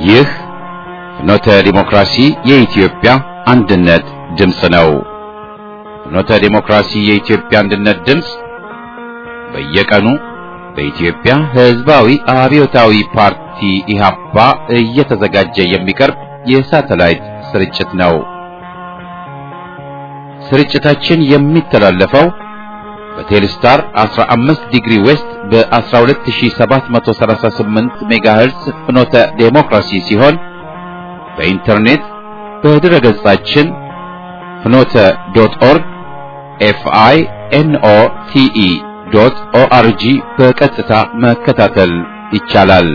ይህ ፍኖተ ዲሞክራሲ የኢትዮጵያ አንድነት ድምፅ ነው። ፍኖተ ዲሞክራሲ የኢትዮጵያ አንድነት ድምፅ በየቀኑ በኢትዮጵያ ሕዝባዊ አብዮታዊ ፓርቲ ኢህአፓ እየተዘጋጀ የሚቀርብ የሳተላይት ስርጭት ነው። ስርጭታችን የሚተላለፈው በቴሌስታር 15 ዲግሪ ዌስት በ12738 ሜጋሄርዝ ፍኖተ ዴሞክራሲ ሲሆን በኢንተርኔት በድረ ገጻችን ፍኖተ ዶት ኦርግ ኤፍአይ ኤንኦ ቲኢ ዶት ኦአርጂ በቀጥታ መከታተል ይቻላል።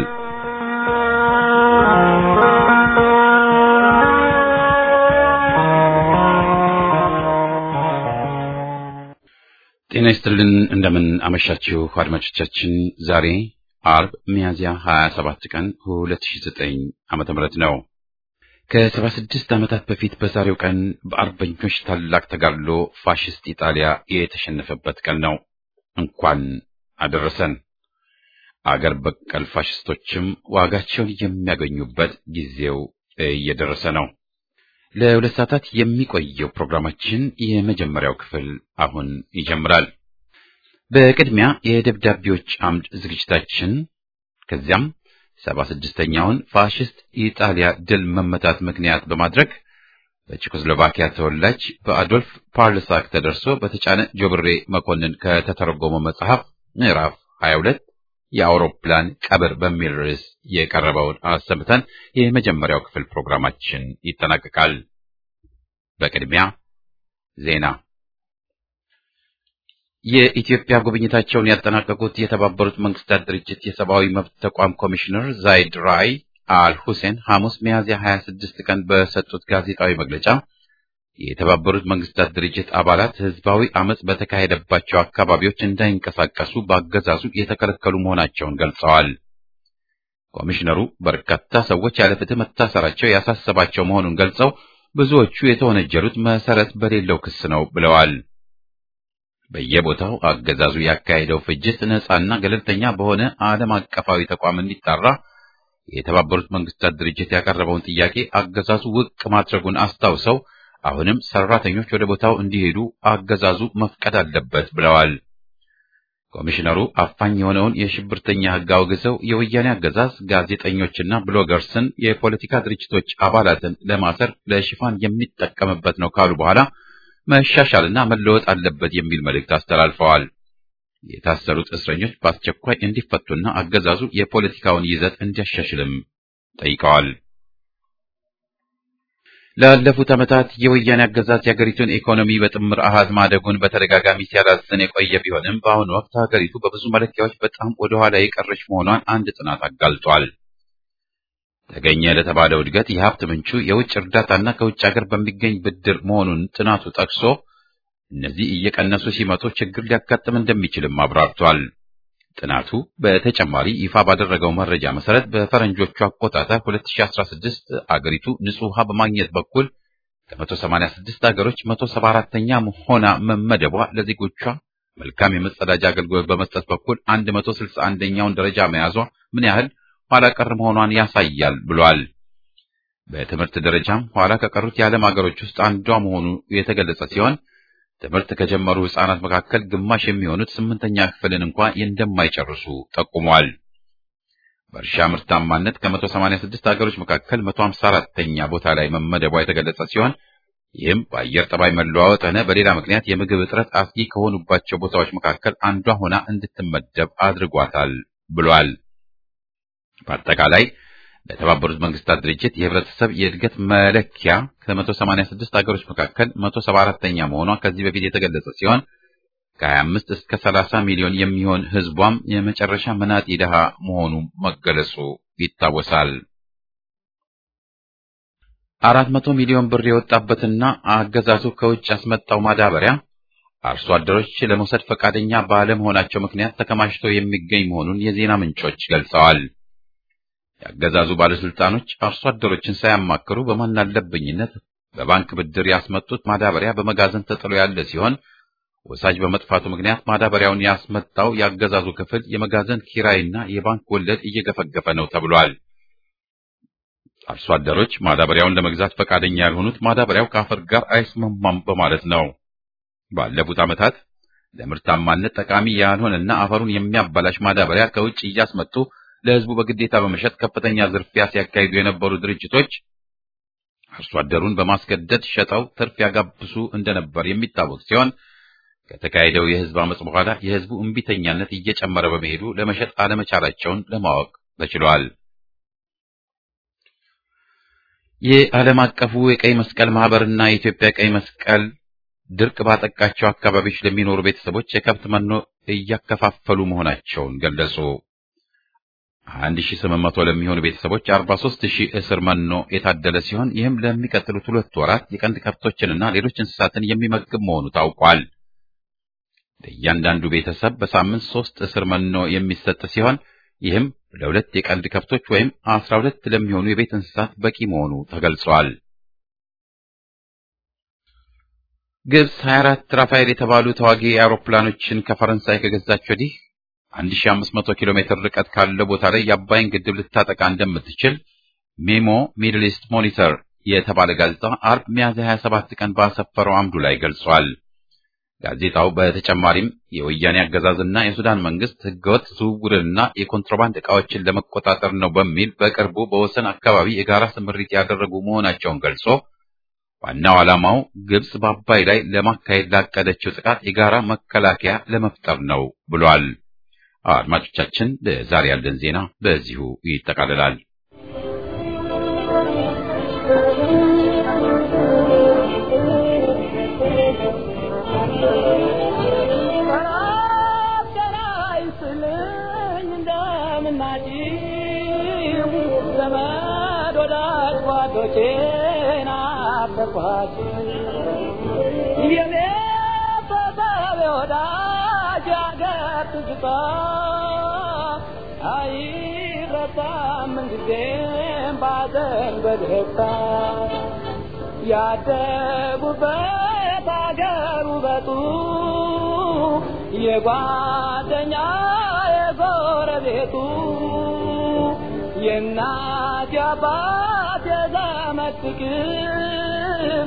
ጤና ይስጥልን። እንደምን አመሻችሁ አድማጮቻችን። ዛሬ አርብ ሚያዝያ 27 ቀን 2009 ዓመተ ምህረት ነው። ከ76 ዓመታት በፊት በዛሬው ቀን በአርበኞች ታላቅ ተጋድሎ ፋሽስት ኢጣሊያ የተሸነፈበት ቀን ነው። እንኳን አደረሰን። አገር በቀል ፋሽስቶችም ዋጋቸውን የሚያገኙበት ጊዜው እየደረሰ ነው። ለሁለት ሰዓታት የሚቆየው ፕሮግራማችን የመጀመሪያው ክፍል አሁን ይጀምራል። በቅድሚያ የደብዳቤዎች አምድ ዝግጅታችን፣ ከዚያም ሰባ ስድስተኛውን ፋሽስት ኢጣሊያ ድል መመታት ምክንያት በማድረግ በቼኮስሎቫኪያ ተወላጅ በአዶልፍ ፓርልሳክ ተደርሶ በተጫነ ጆብሬ መኮንን ከተተረጎመ መጽሐፍ ምዕራፍ 22 የአውሮፕላን ቀብር በሚል ርዕስ የቀረበውን አሰምተን የመጀመሪያው ክፍል ፕሮግራማችን ይጠናቀቃል። በቅድሚያ ዜና። የኢትዮጵያ ጉብኝታቸውን ያጠናቀቁት የተባበሩት መንግስታት ድርጅት የሰብአዊ መብት ተቋም ኮሚሽነር ዛይድ ራይ አል ሁሴን ሐሙስ ሚያዝያ 26 ቀን በሰጡት ጋዜጣዊ መግለጫ የተባበሩት መንግስታት ድርጅት አባላት ህዝባዊ አመጽ በተካሄደባቸው አካባቢዎች እንዳይንቀሳቀሱ በአገዛዙ የተከለከሉ መሆናቸውን ገልጸዋል። ኮሚሽነሩ በርካታ ሰዎች ያለ ፍትህ መታሰራቸው ያሳሰባቸው መሆኑን ገልጸው ብዙዎቹ የተወነጀሉት መሰረት በሌለው ክስ ነው ብለዋል። በየቦታው አገዛዙ ያካሄደው ፍጅት ነጻና ገለልተኛ በሆነ ዓለም አቀፋዊ ተቋም እንዲጣራ የተባበሩት መንግስታት ድርጅት ያቀረበውን ጥያቄ አገዛዙ ውድቅ ማድረጉን አስታውሰው አሁንም ሰራተኞች ወደ ቦታው እንዲሄዱ አገዛዙ መፍቀድ አለበት ብለዋል። ኮሚሽነሩ አፋኝ የሆነውን የሽብርተኛ ህግ አውግዘው የወያኔ አገዛዝ ጋዜጠኞችና ብሎገርስን የፖለቲካ ድርጅቶች አባላትን ለማሰር ለሽፋን የሚጠቀምበት ነው ካሉ በኋላ መሻሻልና መለወጥ አለበት የሚል መልእክት አስተላልፈዋል። የታሰሩት እስረኞች በአስቸኳይ እንዲፈቱና አገዛዙ የፖለቲካውን ይዘት እንዲያሻሽልም ጠይቀዋል። ላለፉት ዓመታት የወያኔ አገዛዝ የሀገሪቱን ኢኮኖሚ በጥምር አሃዝ ማደጉን በተደጋጋሚ ሲያላዝን የቆየ ቢሆንም በአሁኑ ወቅት ሀገሪቱ በብዙ መለኪያዎች በጣም ወደ ኋላ የቀረች መሆኗን አንድ ጥናት አጋልጧል። ተገኘ ለተባለው እድገት የሀብት ምንጩ የውጭ እርዳታና ከውጭ ሀገር በሚገኝ ብድር መሆኑን ጥናቱ ጠቅሶ እነዚህ እየቀነሱ ሲመጡ ችግር ሊያጋጥም እንደሚችልም አብራርቷል። ጥናቱ በተጨማሪ ይፋ ባደረገው መረጃ መሰረት በፈረንጆቹ አቆጣጠር 2016 አገሪቱ ንጹህ ውሃ በማግኘት በኩል ከ186 ሀገሮች 174ኛ ሆና መመደቧ ለዜጎቿ መልካም የመጸዳጃ አገልግሎት በመስጠት በኩል 161ኛውን ደረጃ መያዟ ምን ያህል ኋላ ቀር መሆኗን ያሳያል ብሏል። በትምህርት ደረጃም ኋላ ከቀሩት የዓለም ሀገሮች ውስጥ አንዷ መሆኑ የተገለጸ ሲሆን ትምህርት ከጀመሩ ሕፃናት መካከል ግማሽ የሚሆኑት ስምንተኛ ክፍልን እንኳ እንደማይጨርሱ ጠቁሟል። በእርሻ ምርታማነት ከ186 ሀገሮች መካከል 154ኛ ቦታ ላይ መመደቧ የተገለጸ ሲሆን ይህም በአየር ጠባይ መለዋወጥ ሆነ በሌላ ምክንያት የምግብ እጥረት አስጊ ከሆኑባቸው ቦታዎች መካከል አንዷ ሆና እንድትመደብ አድርጓታል ብሏል። በአጠቃላይ ለተባበሩት መንግስታት ድርጅት የህብረተሰብ የእድገት መለኪያ ከ186 ሀገሮች መካከል 174ኛ መሆኗ ከዚህ በፊት የተገለጸ ሲሆን ከ25 እስከ 30 ሚሊዮን የሚሆን ህዝቧም የመጨረሻ መናጢ ድሃ መሆኑ መገለጹ ይታወሳል። 400 ሚሊዮን ብር የወጣበትና አገዛዙ ከውጭ ያስመጣው ማዳበሪያ አርሶ አደሮች ለመውሰድ ፈቃደኛ ባለመሆናቸው ምክንያት ተከማችቶ የሚገኝ መሆኑን የዜና ምንጮች ገልጸዋል። የአገዛዙ ባለስልጣኖች አርሶ አደሮችን ሳያማክሩ በማናለብኝነት በባንክ ብድር ያስመጡት ማዳበሪያ በመጋዘን ተጥሎ ያለ ሲሆን ወሳጅ በመጥፋቱ ምክንያት ማዳበሪያውን ያስመጣው የአገዛዙ ክፍል የመጋዘን ኪራይና የባንክ ወለድ እየገፈገፈ ነው ተብሏል። አርሶ አደሮች ማዳበሪያውን ለመግዛት ፈቃደኛ ያልሆኑት ማዳበሪያው ከአፈር ጋር አይስማማም በማለት ነው። ባለፉት ዓመታት ለምርታማነት ጠቃሚ ያልሆነና አፈሩን የሚያበላሽ ማዳበሪያ ከውጭ እያስመጡ ለሕዝቡ በግዴታ በመሸጥ ከፍተኛ ዝርፊያ ሲያካሂዱ የነበሩ ድርጅቶች አርሶ አደሩን በማስገደድ ሸጠው ትርፍ ያጋብሱ እንደነበር የሚታወቅ ሲሆን ከተካሄደው የሕዝብ አመጽ በኋላ የሕዝቡ እምቢተኛነት እየጨመረ በመሄዱ ለመሸጥ አለመቻላቸውን ለማወቅ ተችሏል። የዓለም አቀፉ የቀይ መስቀል ማህበርና የኢትዮጵያ ቀይ መስቀል ድርቅ ባጠቃቸው አካባቢዎች ለሚኖሩ ቤተሰቦች የከብት መኖ እያከፋፈሉ መሆናቸውን ገለጹ። 1800 ለሚሆኑ ቤተሰቦች 43000 እስር መኖ የታደለ ሲሆን ይህም ለሚቀጥሉት ሁለት ወራት የቀንድ ከብቶችንና ሌሎች እንስሳትን የሚመግብ መሆኑ ታውቋል። ለእያንዳንዱ ቤተሰብ በሳምንት ሶስት እስር መኖ የሚሰጥ ሲሆን ይህም ለሁለት የቀንድ ከብቶች ወይም 12 ለሚሆኑ የቤት እንስሳት በቂ መሆኑ ተገልጿል። ግብጽ 24 ራፋኤል የተባሉ ተዋጊ አውሮፕላኖችን ከፈረንሳይ ከገዛች ወዲህ 1500 ኪሎ ሜትር ርቀት ካለው ቦታ ላይ የአባይን ግድብ ልታጠቃ እንደምትችል ሜሞ ሚድል ኢስት ሞኒተር የተባለ ጋዜጣ አርብ ሚያዝያ 27 ቀን ባሰፈረው አምዱ ላይ ገልጿል። ጋዜጣው በተጨማሪም የወያኔ አገዛዝና የሱዳን መንግስት ህገወጥ ዝውውርንና የኮንትሮባንድ ዕቃዎችን ለመቆጣጠር ነው በሚል በቅርቡ በወሰን አካባቢ የጋራ ስምሪት ያደረጉ መሆናቸውን ገልጾ ዋናው ዓላማው ግብጽ በአባይ ላይ ለማካሄድ ላቀደችው ጥቃት የጋራ መከላከያ ለመፍጠር ነው ብሏል። አድማጮቻችን፣ ለዛሬ ያለን ዜና በዚሁ ይጠቃልላል። ያደጉበት አገር ውበቱ የጓደኛ የጎረቤቱ የእናት የአባት የዘመድ ፍቅር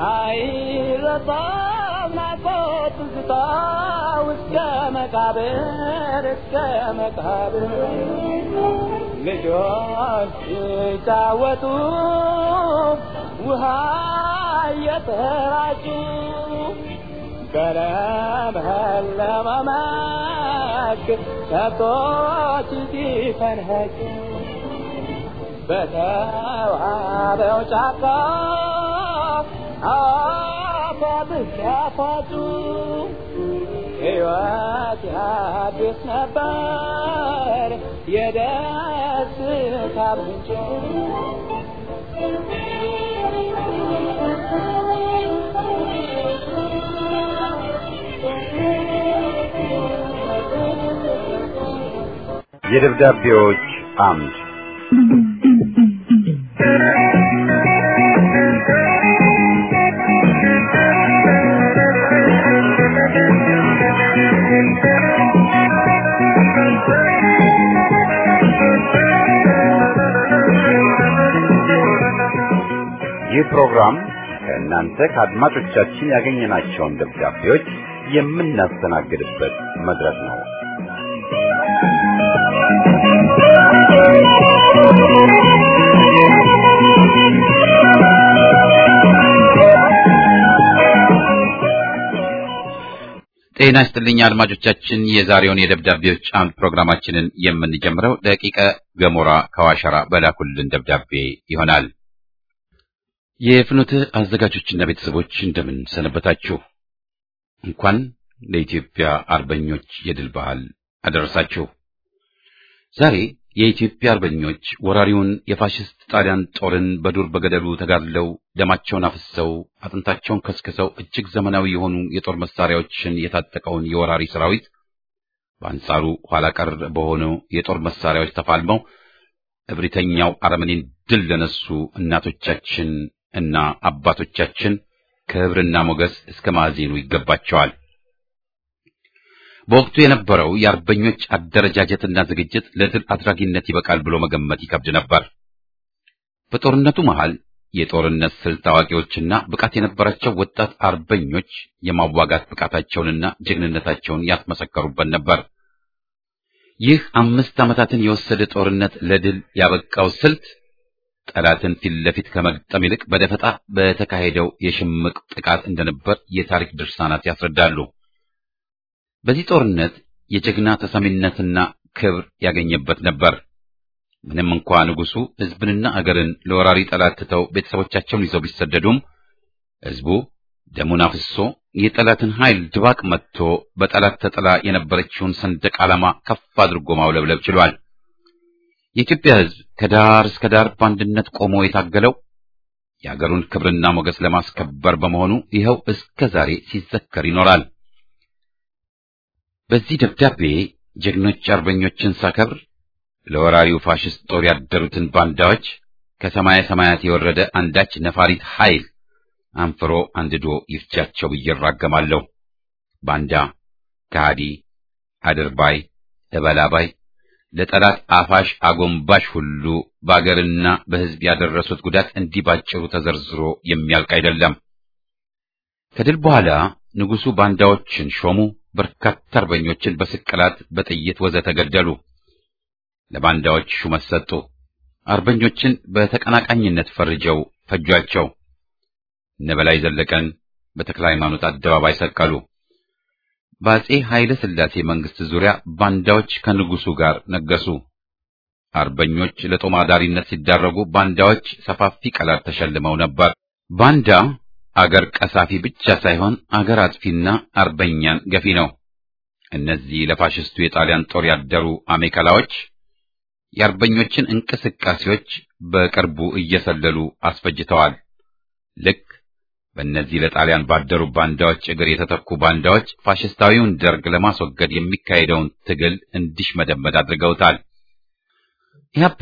አይረሳም ናፍቆት ትዝታ እስከ መቃብር እስከ መቃብር ልጆች ሲጫወቱ ውሃ እየተራጩ በለመለመ መስክ ከብቶች ሲፈንኸጩ በተዋበው ጫካ አፏብስ ያፏጩ ሕይወት ያድስ ነበር የደስታ ምንጭ የደብዳቤዎች አምድ ይህ ፕሮግራም ከእናንተ ከአድማጮቻችን ያገኘናቸውን ደብዳቤዎች የምናስተናግድበት መድረክ ነው። ጤና ይስጥልኝ አድማጮቻችን፣ የዛሬውን የደብዳቤዎች አምድ ፕሮግራማችንን የምንጀምረው ደቂቀ ገሞራ ከዋሸራ በላኩልን ደብዳቤ ይሆናል። የፍኖትህ አዘጋጆችና ቤተሰቦች እንደምን ሰነበታችሁ? እንኳን ለኢትዮጵያ አርበኞች የድል በዓል አደረሳችሁ። ዛሬ የኢትዮጵያ አርበኞች ወራሪውን የፋሽስት ጣሊያን ጦርን በዱር በገደሉ ተጋድለው ደማቸውን አፍሰው አጥንታቸውን ከስክሰው እጅግ ዘመናዊ የሆኑ የጦር መሳሪያዎችን የታጠቀውን የወራሪ ሰራዊት በአንጻሩ ኋላ ቀር በሆኑ የጦር መሳሪያዎች ተፋልመው እብሪተኛው አረመኔን ድል ለነሱ እናቶቻችን እና አባቶቻችን ክብርና ሞገስ እስከ ማዕዜኑ ይገባቸዋል። በወቅቱ የነበረው የአርበኞች አደረጃጀትና ዝግጅት ለድል አድራጊነት ይበቃል ብሎ መገመት ይከብድ ነበር። በጦርነቱ መሃል የጦርነት ስልት አዋቂዎችና ብቃት የነበራቸው ወጣት አርበኞች የማዋጋት ብቃታቸውንና ጀግንነታቸውን ያስመሰከሩበት ነበር። ይህ አምስት ዓመታትን የወሰደ ጦርነት ለድል ያበቃው ስልት ጠላትን ፊት ለፊት ከመግጠም ይልቅ በደፈጣ በተካሄደው የሽምቅ ጥቃት እንደነበር የታሪክ ድርሳናት ያስረዳሉ። በዚህ ጦርነት የጀግና ተሰሚነትና ክብር ያገኘበት ነበር። ምንም እንኳ ንጉሡ ሕዝብንና አገርን ለወራሪ ጠላት ትተው ቤተሰቦቻቸውን ይዘው ቢሰደዱም ሕዝቡ ደሙን አፍሶ የጠላትን ኃይል ድባቅ መጥቶ በጠላት ተጥላ የነበረችውን ሰንደቅ ዓላማ ከፍ አድርጎ ማውለብለብ ችሏል። የኢትዮጵያ ሕዝብ ከዳር እስከ ዳር በአንድነት ቆሞ የታገለው የአገሩን ክብርና ሞገስ ለማስከበር በመሆኑ ይኸው እስከ ዛሬ ሲዘከር ይኖራል። በዚህ ደብዳቤ ጀግኖች አርበኞችን ሳከብር ለወራሪው ፋሽስት ጦር ያደሩትን ባንዳዎች ከሰማየ ሰማያት የወረደ አንዳች ነፋሪት ኃይል አንፍሮ አንድዶ ይፍጃቸው ብዬ እራገማለሁ። ባንዳ፣ ከሃዲ፣ አድርባይ፣ እበላባይ ለጠላት አፋሽ አጎንባሽ ሁሉ በአገርና በሕዝብ ያደረሱት ጉዳት እንዲህ ባጭሩ ተዘርዝሮ የሚያልቅ አይደለም። ከድል በኋላ ንጉሡ ባንዳዎችን ሾሙ። በርካታ አርበኞችን በስቅላት በጥይት ወዘተ ገደሉ። ለባንዳዎች ሹመት ሰጡ። አርበኞችን በተቀናቃኝነት ፈርጀው ፈጇቸው። እነ በላይ ዘለቀን በተክለ ሃይማኖት አደባባይ ሰቀሉ። በአጼ ኃይለ ሥላሴ መንግስት ዙሪያ ባንዳዎች ከንጉሱ ጋር ነገሱ። አርበኞች ለጦም አዳሪነት ሲዳረጉ ባንዳዎች ሰፋፊ ቀላት ተሸልመው ነበር። ባንዳ አገር ቀሳፊ ብቻ ሳይሆን አገር አጥፊና አርበኛን ገፊ ነው። እነዚህ ለፋሽስቱ የጣሊያን ጦር ያደሩ አሜከላዎች የአርበኞችን እንቅስቃሴዎች በቅርቡ እየሰለሉ አስፈጅተዋል። ልክ በእነዚህ ለጣሊያን ባደሩ ባንዳዎች እግር የተተኩ ባንዳዎች ፋሽስታዊውን ደርግ ለማስወገድ የሚካሄደውን ትግል እንዲሽመደመድ አድርገውታል። ኢህአፓ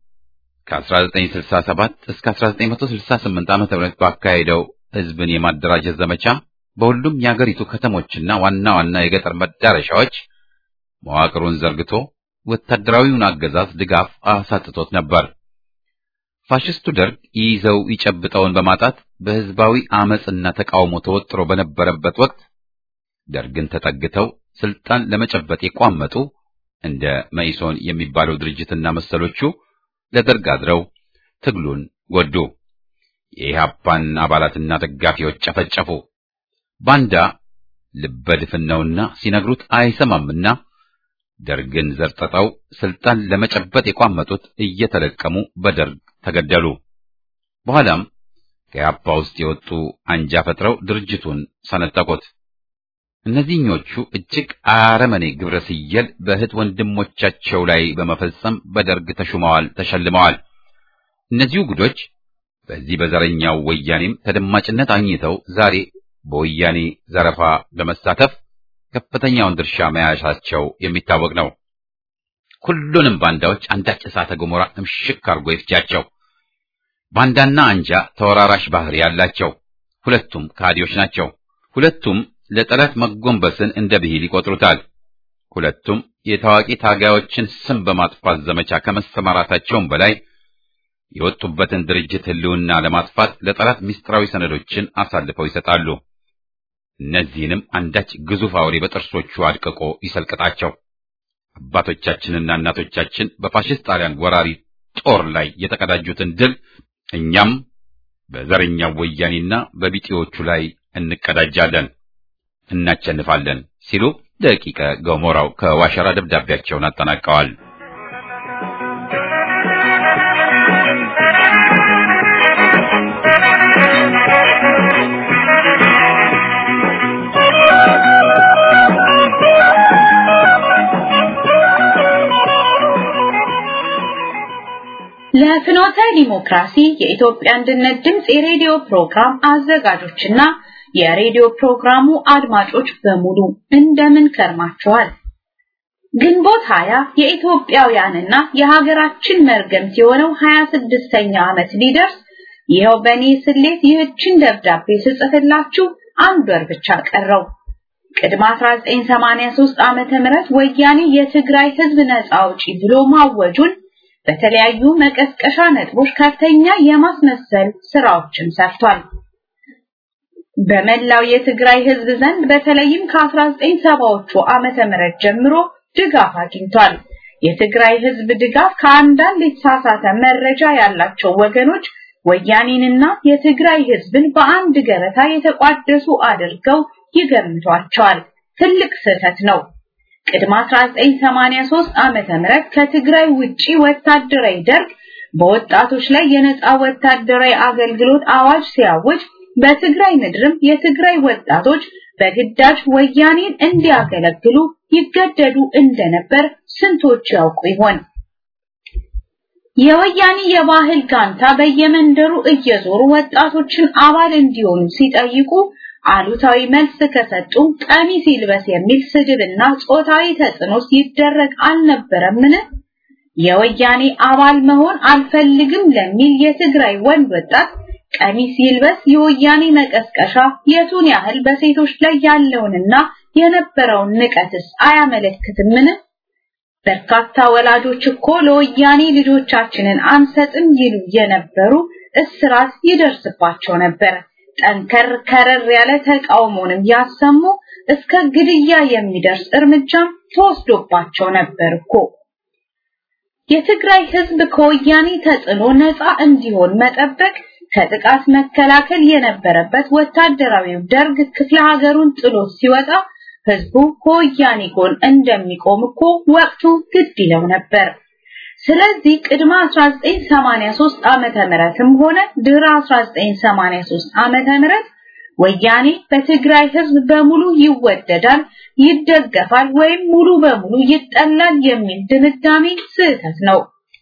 ከ1967 እስከ 1968 ዓ.ም ባካሄደው ህዝብን የማደራጀት ዘመቻ በሁሉም የአገሪቱ ከተሞችና ዋና ዋና የገጠር መዳረሻዎች መዋቅሩን ዘርግቶ ወታደራዊውን አገዛዝ ድጋፍ አሳጥቶት ነበር። ፋሽስቱ ደርግ ይዘው ይጨብጠውን በማጣት በህዝባዊ አመጽና ተቃውሞ ተወጥሮ በነበረበት ወቅት ደርግን ተጠግተው ስልጣን ለመጨበጥ የቋመጡ እንደ መኢሶን የሚባለው ድርጅትና መሰሎቹ ለደርግ አድረው ትግሉን ጎዱ። የኢህአፓን አባላትና ደጋፊዎች ጨፈጨፉ። ባንዳ ልበድፍን ነውና ሲነግሩት አይሰማምና ደርግን ዘርጥጠው ስልጣን ለመጨበጥ የቋመጡት እየተለቀሙ በደርግ ተገደሉ። በኋላም ከኢህአፓ ውስጥ የወጡ አንጃ ፈጥረው ድርጅቱን ሰነጠቁት። እነዚህኞቹ እጅግ አረመኔ ግብረ ስየል በእህት ወንድሞቻቸው ላይ በመፈጸም በደርግ ተሹመዋል፣ ተሸልመዋል። እነዚሁ ጉዶች በዚህ በዘረኛው ወያኔም ተደማጭነት አግኝተው ዛሬ በወያኔ ዘረፋ በመሳተፍ ከፍተኛውን ድርሻ መያዣቸው የሚታወቅ ነው። ሁሉንም ባንዳዎች አንዳች እሳተ ገሞራ እምሽክ አድርጎ ይፍጃቸው። ባንዳና አንጃ ተወራራሽ ባህሪ ያላቸው፣ ሁለቱም ከሃዲዎች ናቸው። ሁለቱም ለጠላት መጎንበስን እንደ ብሂል ይቆጥሩታል። ሁለቱም የታዋቂ ታጋዮችን ስም በማጥፋት ዘመቻ ከመሰማራታቸውም በላይ የወጡበትን ድርጅት ሕልውና ለማጥፋት ለጠላት ምስጢራዊ ሰነዶችን አሳልፈው ይሰጣሉ። እነዚህንም አንዳች ግዙፍ አውሬ በጥርሶቹ አድቅቆ ይሰልቅጣቸው። አባቶቻችንና እናቶቻችን በፋሽስት ጣሊያን ወራሪ ጦር ላይ የተቀዳጁትን ድል እኛም በዘረኛው ወያኔና በቢጤዎቹ ላይ እንቀዳጃለን፣ እናቸንፋለን ሲሉ ደቂቀ ገሞራው ከዋሸራ ደብዳቤያቸውን አጠናቀዋል። ለፍኖተ ዲሞክራሲ የኢትዮጵያ አንድነት ድምፅ የሬዲዮ ፕሮግራም አዘጋጆችና የሬዲዮ ፕሮግራሙ አድማጮች በሙሉ እንደምን ከርማችኋል? ግንቦት ሀያ የኢትዮጵያውያንና የሀገራችን መርገምት የሆነው 26ኛ ዓመት ሊደርስ ይኸው በእኔ ስሌት ይህችን ደብዳቤ ስጽፍላችሁ አንድ ወር ብቻ ቀረው። ቅድመ 1983 ዓመተ ምህረት ወያኔ የትግራይ ህዝብ ነፃ አውጪ ብሎ ማወጁን በተለያዩ መቀስቀሻ ነጥቦች ከፍተኛ የማስመሰል ስራዎችን ሰርቷል። በመላው የትግራይ ህዝብ ዘንድ በተለይም ከ1970ዎቹ ዓመተ ምህረት ጀምሮ ድጋፍ አግኝቷል። የትግራይ ህዝብ ድጋፍ ከአንዳንድ የተሳሳተ መረጃ ያላቸው ወገኖች ወያኔንና የትግራይ ህዝብን በአንድ ገበታ የተቋደሱ አድርገው ይገምቷቸዋል። ትልቅ ስህተት ነው። ቅድመ 1983 ዓመተ ምህረት ከትግራይ ውጪ ወታደራዊ ደርግ በወጣቶች ላይ የነፃ ወታደራዊ አገልግሎት አዋጅ ሲያውጅ በትግራይ ምድርም የትግራይ ወጣቶች በግዳጅ ወያኔን እንዲያገለግሉ ይገደዱ እንደነበር ስንቶች ያውቁ ይሆን? የወያኔ የባህል ጋንታ በየመንደሩ እየዞሩ ወጣቶችን አባል እንዲሆኑ ሲጠይቁ አሉታዊ መልስ ከሰጡ ቀሚስ ይልበስ የሚል ስድብና ጾታዊ ተጽዕኖ ሲደረግ አልነበረምን? የወያኔ አባል መሆን አልፈልግም ለሚል የትግራይ ወንድ ወጣት ቀሚስ ይልበስ የወያኔ መቀስቀሻ የቱን ያህል በሴቶች ላይ ያለውንና የነበረውን ንቀትስ አያመለክትምን? በርካታ ወላጆች እኮ ለወያኔ ልጆቻችንን አንሰጥም ይሉ የነበሩ እስራት ይደርስባቸው ነበር። ጠንከር ከረር ያለ ተቃውሞንም ያሰሙ እስከ ግድያ የሚደርስ እርምጃም ተወስዶባቸው ነበር እኮ። የትግራይ ህዝብ ከወያኔ ተጽዕኖ ነፃ እንዲሆን መጠበቅ ከጥቃት መከላከል የነበረበት ወታደራዊው ደርግ ክፍለ ሀገሩን ጥሎት ሲወጣ ህዝቡ ከወያኔ ጎን እንደሚቆም እኮ ወቅቱ ግድ ይለው ነበር። ስለዚህ ቅድመ 1983 ዓመተ ምህረትም ሆነ ድህረ 1983 ዓመተ ምህረት ወያኔ በትግራይ ህዝብ በሙሉ ይወደዳል፣ ይደገፋል ወይም ሙሉ በሙሉ ይጠላል የሚል ድምዳሜ ስህተት ነው።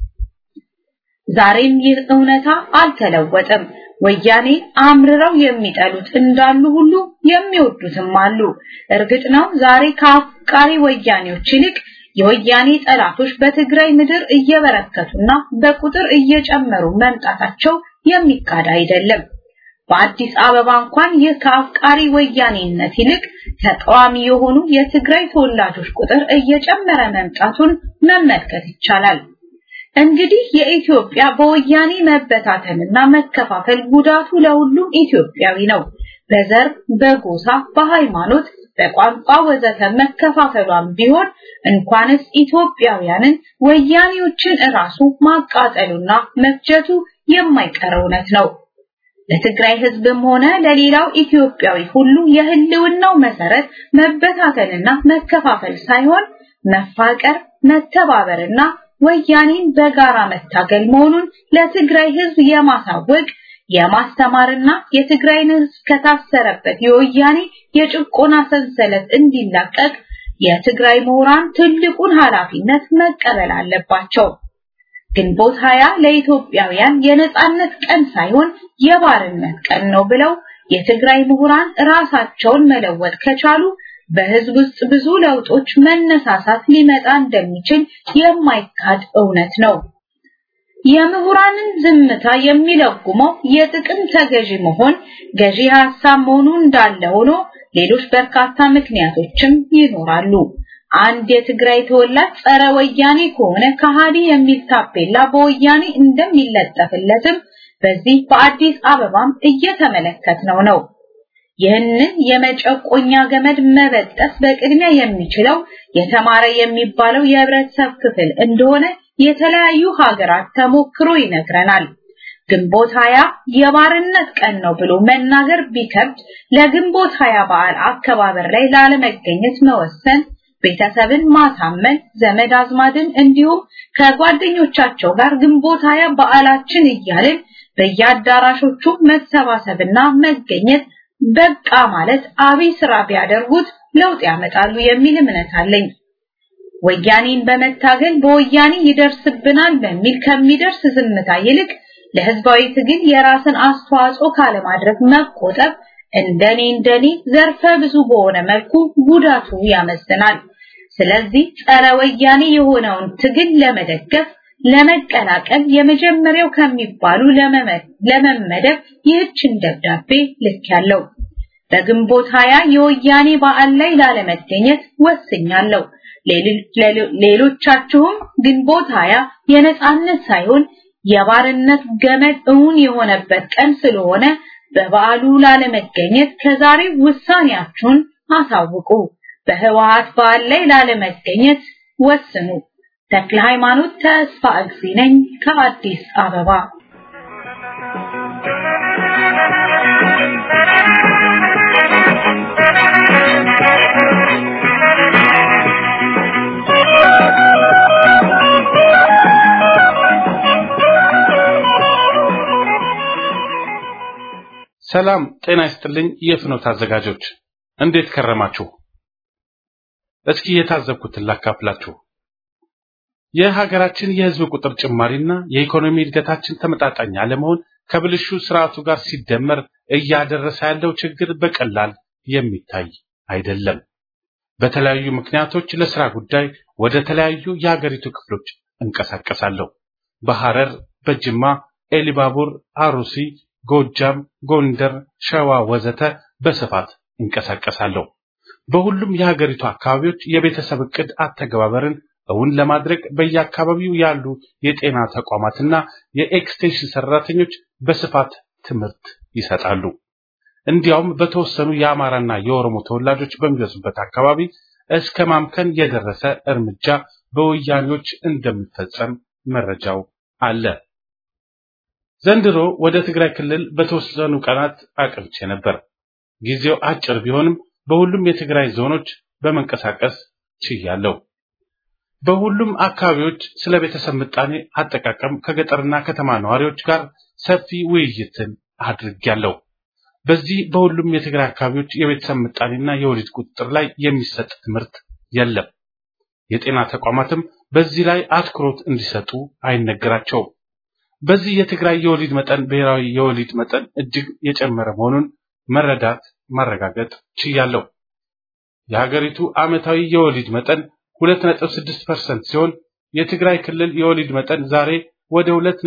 ዛሬም ይህ እውነታ አልተለወጠም። ወያኔ አምርረው የሚጠሉት እንዳሉ ሁሉ የሚወዱትም አሉ። እርግጥ ነው ዛሬ ከአፍቃሪ ወያኔዎች ይልቅ የወያኔ ጠላቶች በትግራይ ምድር እየበረከቱና በቁጥር እየጨመሩ መምጣታቸው የሚካድ አይደለም። በአዲስ አበባ እንኳን ይህ ከአፍቃሪ ወያኔነት ይልቅ ተቃዋሚ የሆኑ የትግራይ ተወላጆች ቁጥር እየጨመረ መምጣቱን መመልከት ይቻላል። እንግዲህ የኢትዮጵያ በወያኔ መበታተንና መከፋፈል ጉዳቱ ለሁሉም ኢትዮጵያዊ ነው። በዘር፣ በጎሳ፣ በሃይማኖት፣ በቋንቋ ወዘተ መከፋፈሏን ቢሆን እንኳንስ ኢትዮጵያውያንን ወያኔዎችን እራሱ ማቃጠሉና መፍጀቱ የማይቀር እውነት ነው። ለትግራይ ህዝብም ሆነ ለሌላው ኢትዮጵያዊ ሁሉ የህልውናው መሰረት መበታተንና መከፋፈል ሳይሆን መፋቀር፣ መተባበርና ወያኔን በጋራ መታገል መሆኑን ለትግራይ ህዝብ የማሳወቅ የማስተማርና የትግራይን ህዝብ ከታሰረበት የወያኔ የጭቆና ሰንሰለት እንዲላቀቅ የትግራይ ምሁራን ትልቁን ኃላፊነት መቀበል አለባቸው። ግንቦት ሀያ ለኢትዮጵያውያን የነጻነት ቀን ሳይሆን የባርነት ቀን ነው ብለው የትግራይ ምሁራን ራሳቸውን መለወጥ ከቻሉ በህዝብ ውስጥ ብዙ ለውጦች መነሳሳት ሊመጣ እንደሚችል የማይካድ እውነት ነው። የምሁራንን ዝምታ የሚለጉመው የጥቅም ተገዢ መሆን ገዢ ሀሳብ መሆኑ እንዳለ ሆኖ ሌሎች በርካታ ምክንያቶችም ይኖራሉ። አንድ የትግራይ ተወላጅ ጸረ ወያኔ ከሆነ ከሃዲ የሚል ታፔላ በወያኔ እንደሚለጠፍለትም በዚህ በአዲስ አበባም እየተመለከትነው ነው። ይህንን የመጨቆኛ ገመድ መበጠስ በቅድሚያ የሚችለው የተማረ የሚባለው የህብረተሰብ ክፍል እንደሆነ የተለያዩ ሀገራት ተሞክሮ ይነግረናል። ግንቦት ሀያ የባርነት ቀን ነው ብሎ መናገር ቢከብድ ለግንቦት ሀያ በዓል አከባበር ላይ ላለመገኘት መወሰን ቤተሰብን ማሳመን ዘመድ አዝማድን እንዲሁም ከጓደኞቻቸው ጋር ግንቦት ሀያ በዓላችን እያልን በየአዳራሾቹ መሰባሰብና መገኘት በቃ ማለት አብይ ስራ ቢያደርጉት ለውጥ ያመጣሉ የሚል እምነት አለኝ። ወያኔን በመታገል በወያኔ ይደርስብናል በሚል ከሚደርስ ዝምታ ይልቅ ለህዝባዊ ትግል የራስን አስተዋጽኦ ካለማድረግ መቆጠብ እንደኔ እንደኔ ዘርፈ ብዙ በሆነ መልኩ ጉዳቱ ያመዝናል። ስለዚህ ጸረ ወያኔ የሆነውን ትግል ለመደገፍ ለመቀላቀል የመጀመሪያው ከሚባሉ ለመመደብ ይህችን ደብዳቤ ልክ ያለው በግንቦት ሀያ የወያኔ በዓል ላይ ላለመገኘት ወስኛለሁ። ሌሎቻችሁም ግንቦት ሀያ የነጻነት ሳይሆን የባርነት ገመድ እውን የሆነበት ቀን ስለሆነ በበዓሉ ላለመገኘት ከዛሬ ውሳኔያችሁን አሳውቁ። በህወሓት በዓል ላይ ላለመገኘት ወስኑ። ተክለ ሃይማኖት ተስፋ እግዚ ነኝ ከአዲስ አበባ። ሰላም ጤና ይስጥልኝ። የፍኖት አዘጋጆች እንዴት ከረማችሁ? እስኪ የታዘብኩትን ላካፍላችሁ። የሀገራችን የህዝብ ቁጥር ጭማሪና የኢኮኖሚ እድገታችን ተመጣጣኝ አለመሆን ከብልሹ ስርዓቱ ጋር ሲደመር እያደረሰ ያለው ችግር በቀላል የሚታይ አይደለም። በተለያዩ ምክንያቶች ለስራ ጉዳይ ወደ ተለያዩ የሀገሪቱ ክፍሎች እንቀሳቀሳለሁ። በሐረር፣ በጅማ፣ ኤሊባቡር፣ አሩሲ፣ ጎጃም፣ ጎንደር፣ ሸዋ ወዘተ በስፋት እንቀሳቀሳለሁ። በሁሉም የሀገሪቱ አካባቢዎች የቤተሰብ እቅድ አተገባበርን እውን ለማድረግ በየአካባቢው ያሉ የጤና ተቋማትና የኤክስቴንሽን ሰራተኞች በስፋት ትምህርት ይሰጣሉ። እንዲያውም በተወሰኑ የአማራና የኦሮሞ ተወላጆች በሚበዙበት አካባቢ እስከ ማምከን የደረሰ እርምጃ በወያኔዎች እንደሚፈጸም መረጃው አለ። ዘንድሮ ወደ ትግራይ ክልል በተወሰኑ ቀናት አቅንቼ ነበር። ጊዜው አጭር ቢሆንም በሁሉም የትግራይ ዞኖች በመንቀሳቀስ ችያለሁ። በሁሉም አካባቢዎች ስለ ቤተሰብ ምጣኔ አጠቃቀም ከገጠርና ከተማ ነዋሪዎች ጋር ሰፊ ውይይትን አድርጌያለሁ። በዚህ በሁሉም የትግራይ አካባቢዎች የቤተሰብ ምጣኔና የወሊድ ቁጥጥር ላይ የሚሰጥ ትምህርት የለም። የጤና ተቋማትም በዚህ ላይ አትኩሮት እንዲሰጡ አይነገራቸውም። በዚህ የትግራይ የወሊድ መጠን ብሔራዊ የወሊድ መጠን እጅግ የጨመረ መሆኑን መረዳት ማረጋገጥ ችያለሁ። የሀገሪቱ ዓመታዊ የወሊድ መጠን 2.6% ሲሆን የትግራይ ክልል የወሊድ መጠን ዛሬ ወደ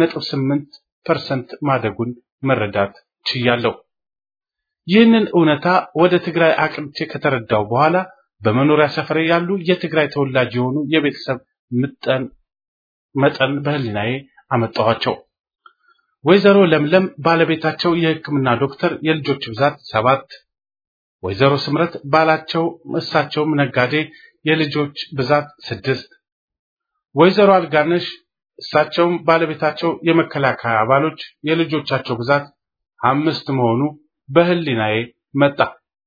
2.8% ማደጉን መረዳት ችያለሁ። ይህንን እውነታ ወደ ትግራይ አቅንቼ ከተረዳው በኋላ በመኖሪያ ሰፈሬ ያሉ የትግራይ ተወላጅ የሆኑ የቤተሰብ ምጠን መጠን በህሊናዬ አመጣኋቸው። ወይዘሮ ለምለም ባለቤታቸው የሕክምና ዶክተር የልጆች ብዛት ሰባት፣ ወይዘሮ ስምረት ባላቸው እሳቸውም ነጋዴ የልጆች ብዛት ስድስት፣ ወይዘሮ አልጋነሽ እሳቸውም ባለቤታቸው የመከላከያ አባሎች የልጆቻቸው ብዛት አምስት መሆኑ በህሊናዬ መጣ።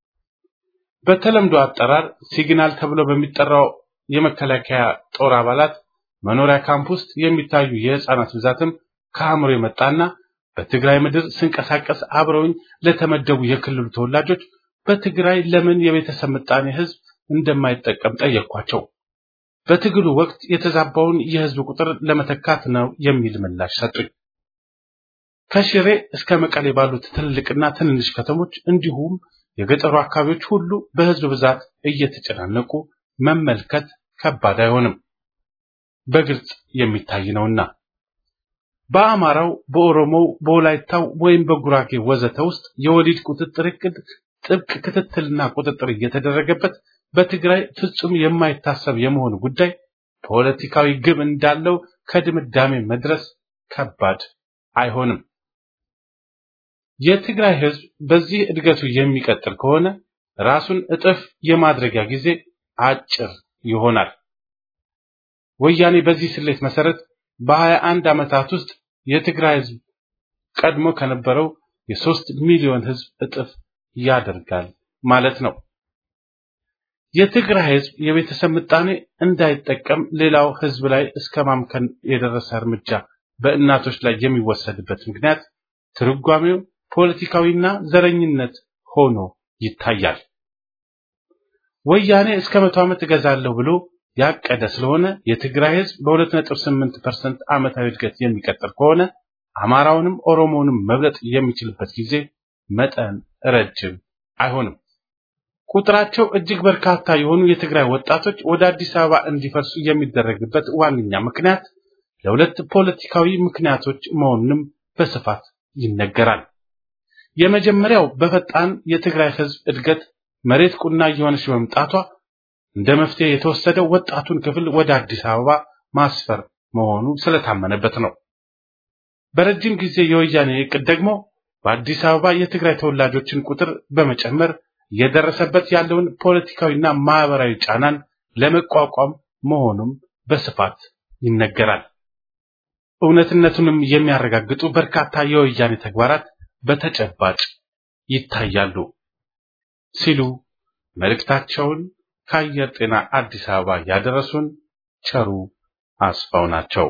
በተለምዶ አጠራር ሲግናል ተብሎ በሚጠራው የመከላከያ ጦር አባላት መኖሪያ ካምፕ ውስጥ የሚታዩ የህፃናት ብዛትም ከአእምሮ የመጣና በትግራይ ምድር ስንቀሳቀስ አብረውኝ ለተመደቡ የክልሉ ተወላጆች በትግራይ ለምን የቤተሰብ ምጣኔ ህዝብ እንደማይጠቀም ጠየቅኳቸው። በትግሉ ወቅት የተዛባውን የህዝብ ቁጥር ለመተካት ነው የሚል ምላሽ ሰጡኝ። ከሽሬ እስከ መቀሌ ባሉት ትልልቅና ትንንሽ ከተሞች እንዲሁም የገጠሩ አካባቢዎች ሁሉ በህዝብ ብዛት እየተጨናነቁ መመልከት ከባድ አይሆንም፣ በግልጽ የሚታይ ነውና። በአማራው፣ በኦሮሞው፣ በወላይታው ወይም በጉራጌ ወዘተ ውስጥ የወሊድ ቁጥጥር እቅድ ጥብቅ ክትትልና ቁጥጥር እየተደረገበት በትግራይ ፍጹም የማይታሰብ የመሆኑ ጉዳይ ፖለቲካዊ ግብ እንዳለው ከድምዳሜ መድረስ ከባድ አይሆንም። የትግራይ ህዝብ በዚህ እድገቱ የሚቀጥል ከሆነ ራሱን እጥፍ የማድረጊያ ጊዜ አጭር ይሆናል። ወያኔ በዚህ ስሌት መሰረት በሀያ አንድ ዓመታት ውስጥ የትግራይ ህዝብ ቀድሞ ከነበረው የሶስት ሚሊዮን ህዝብ እጥፍ ያደርጋል ማለት ነው። የትግራይ ህዝብ የቤተሰብ ምጣኔ እንዳይጠቀም ሌላው ህዝብ ላይ እስከ ማምከን የደረሰ እርምጃ በእናቶች ላይ የሚወሰድበት ምክንያት ትርጓሜው ፖለቲካዊና ዘረኝነት ሆኖ ይታያል። ወያኔ እስከ መቶ ዓመት እገዛለሁ ብሎ ያቀደ ስለሆነ የትግራይ ህዝብ በ2.8% ዓመታዊ እድገት የሚቀጥል ከሆነ አማራውንም ኦሮሞውንም መብለጥ የሚችልበት ጊዜ መጠን ረጅም አይሆንም። ቁጥራቸው እጅግ በርካታ የሆኑ የትግራይ ወጣቶች ወደ አዲስ አበባ እንዲፈርሱ የሚደረግበት ዋነኛ ምክንያት ለሁለት ፖለቲካዊ ምክንያቶች መሆኑንም በስፋት ይነገራል። የመጀመሪያው በፈጣን የትግራይ ህዝብ እድገት መሬት ቁና እየሆነች በመምጣቷ እንደ መፍትሄ የተወሰደው ወጣቱን ክፍል ወደ አዲስ አበባ ማስፈር መሆኑ ስለታመነበት ነው። በረጅም ጊዜ የወያኔ እቅድ ደግሞ በአዲስ አበባ የትግራይ ተወላጆችን ቁጥር በመጨመር እየደረሰበት ያለውን ፖለቲካዊና ማህበራዊ ጫናን ለመቋቋም መሆኑም በስፋት ይነገራል። እውነትነቱንም የሚያረጋግጡ በርካታ የወያኔ ተግባራት በተጨባጭ ይታያሉ ሲሉ መልእክታቸውን ከአየር ጤና አዲስ አበባ ያደረሱን ቸሩ አስፋው ናቸው።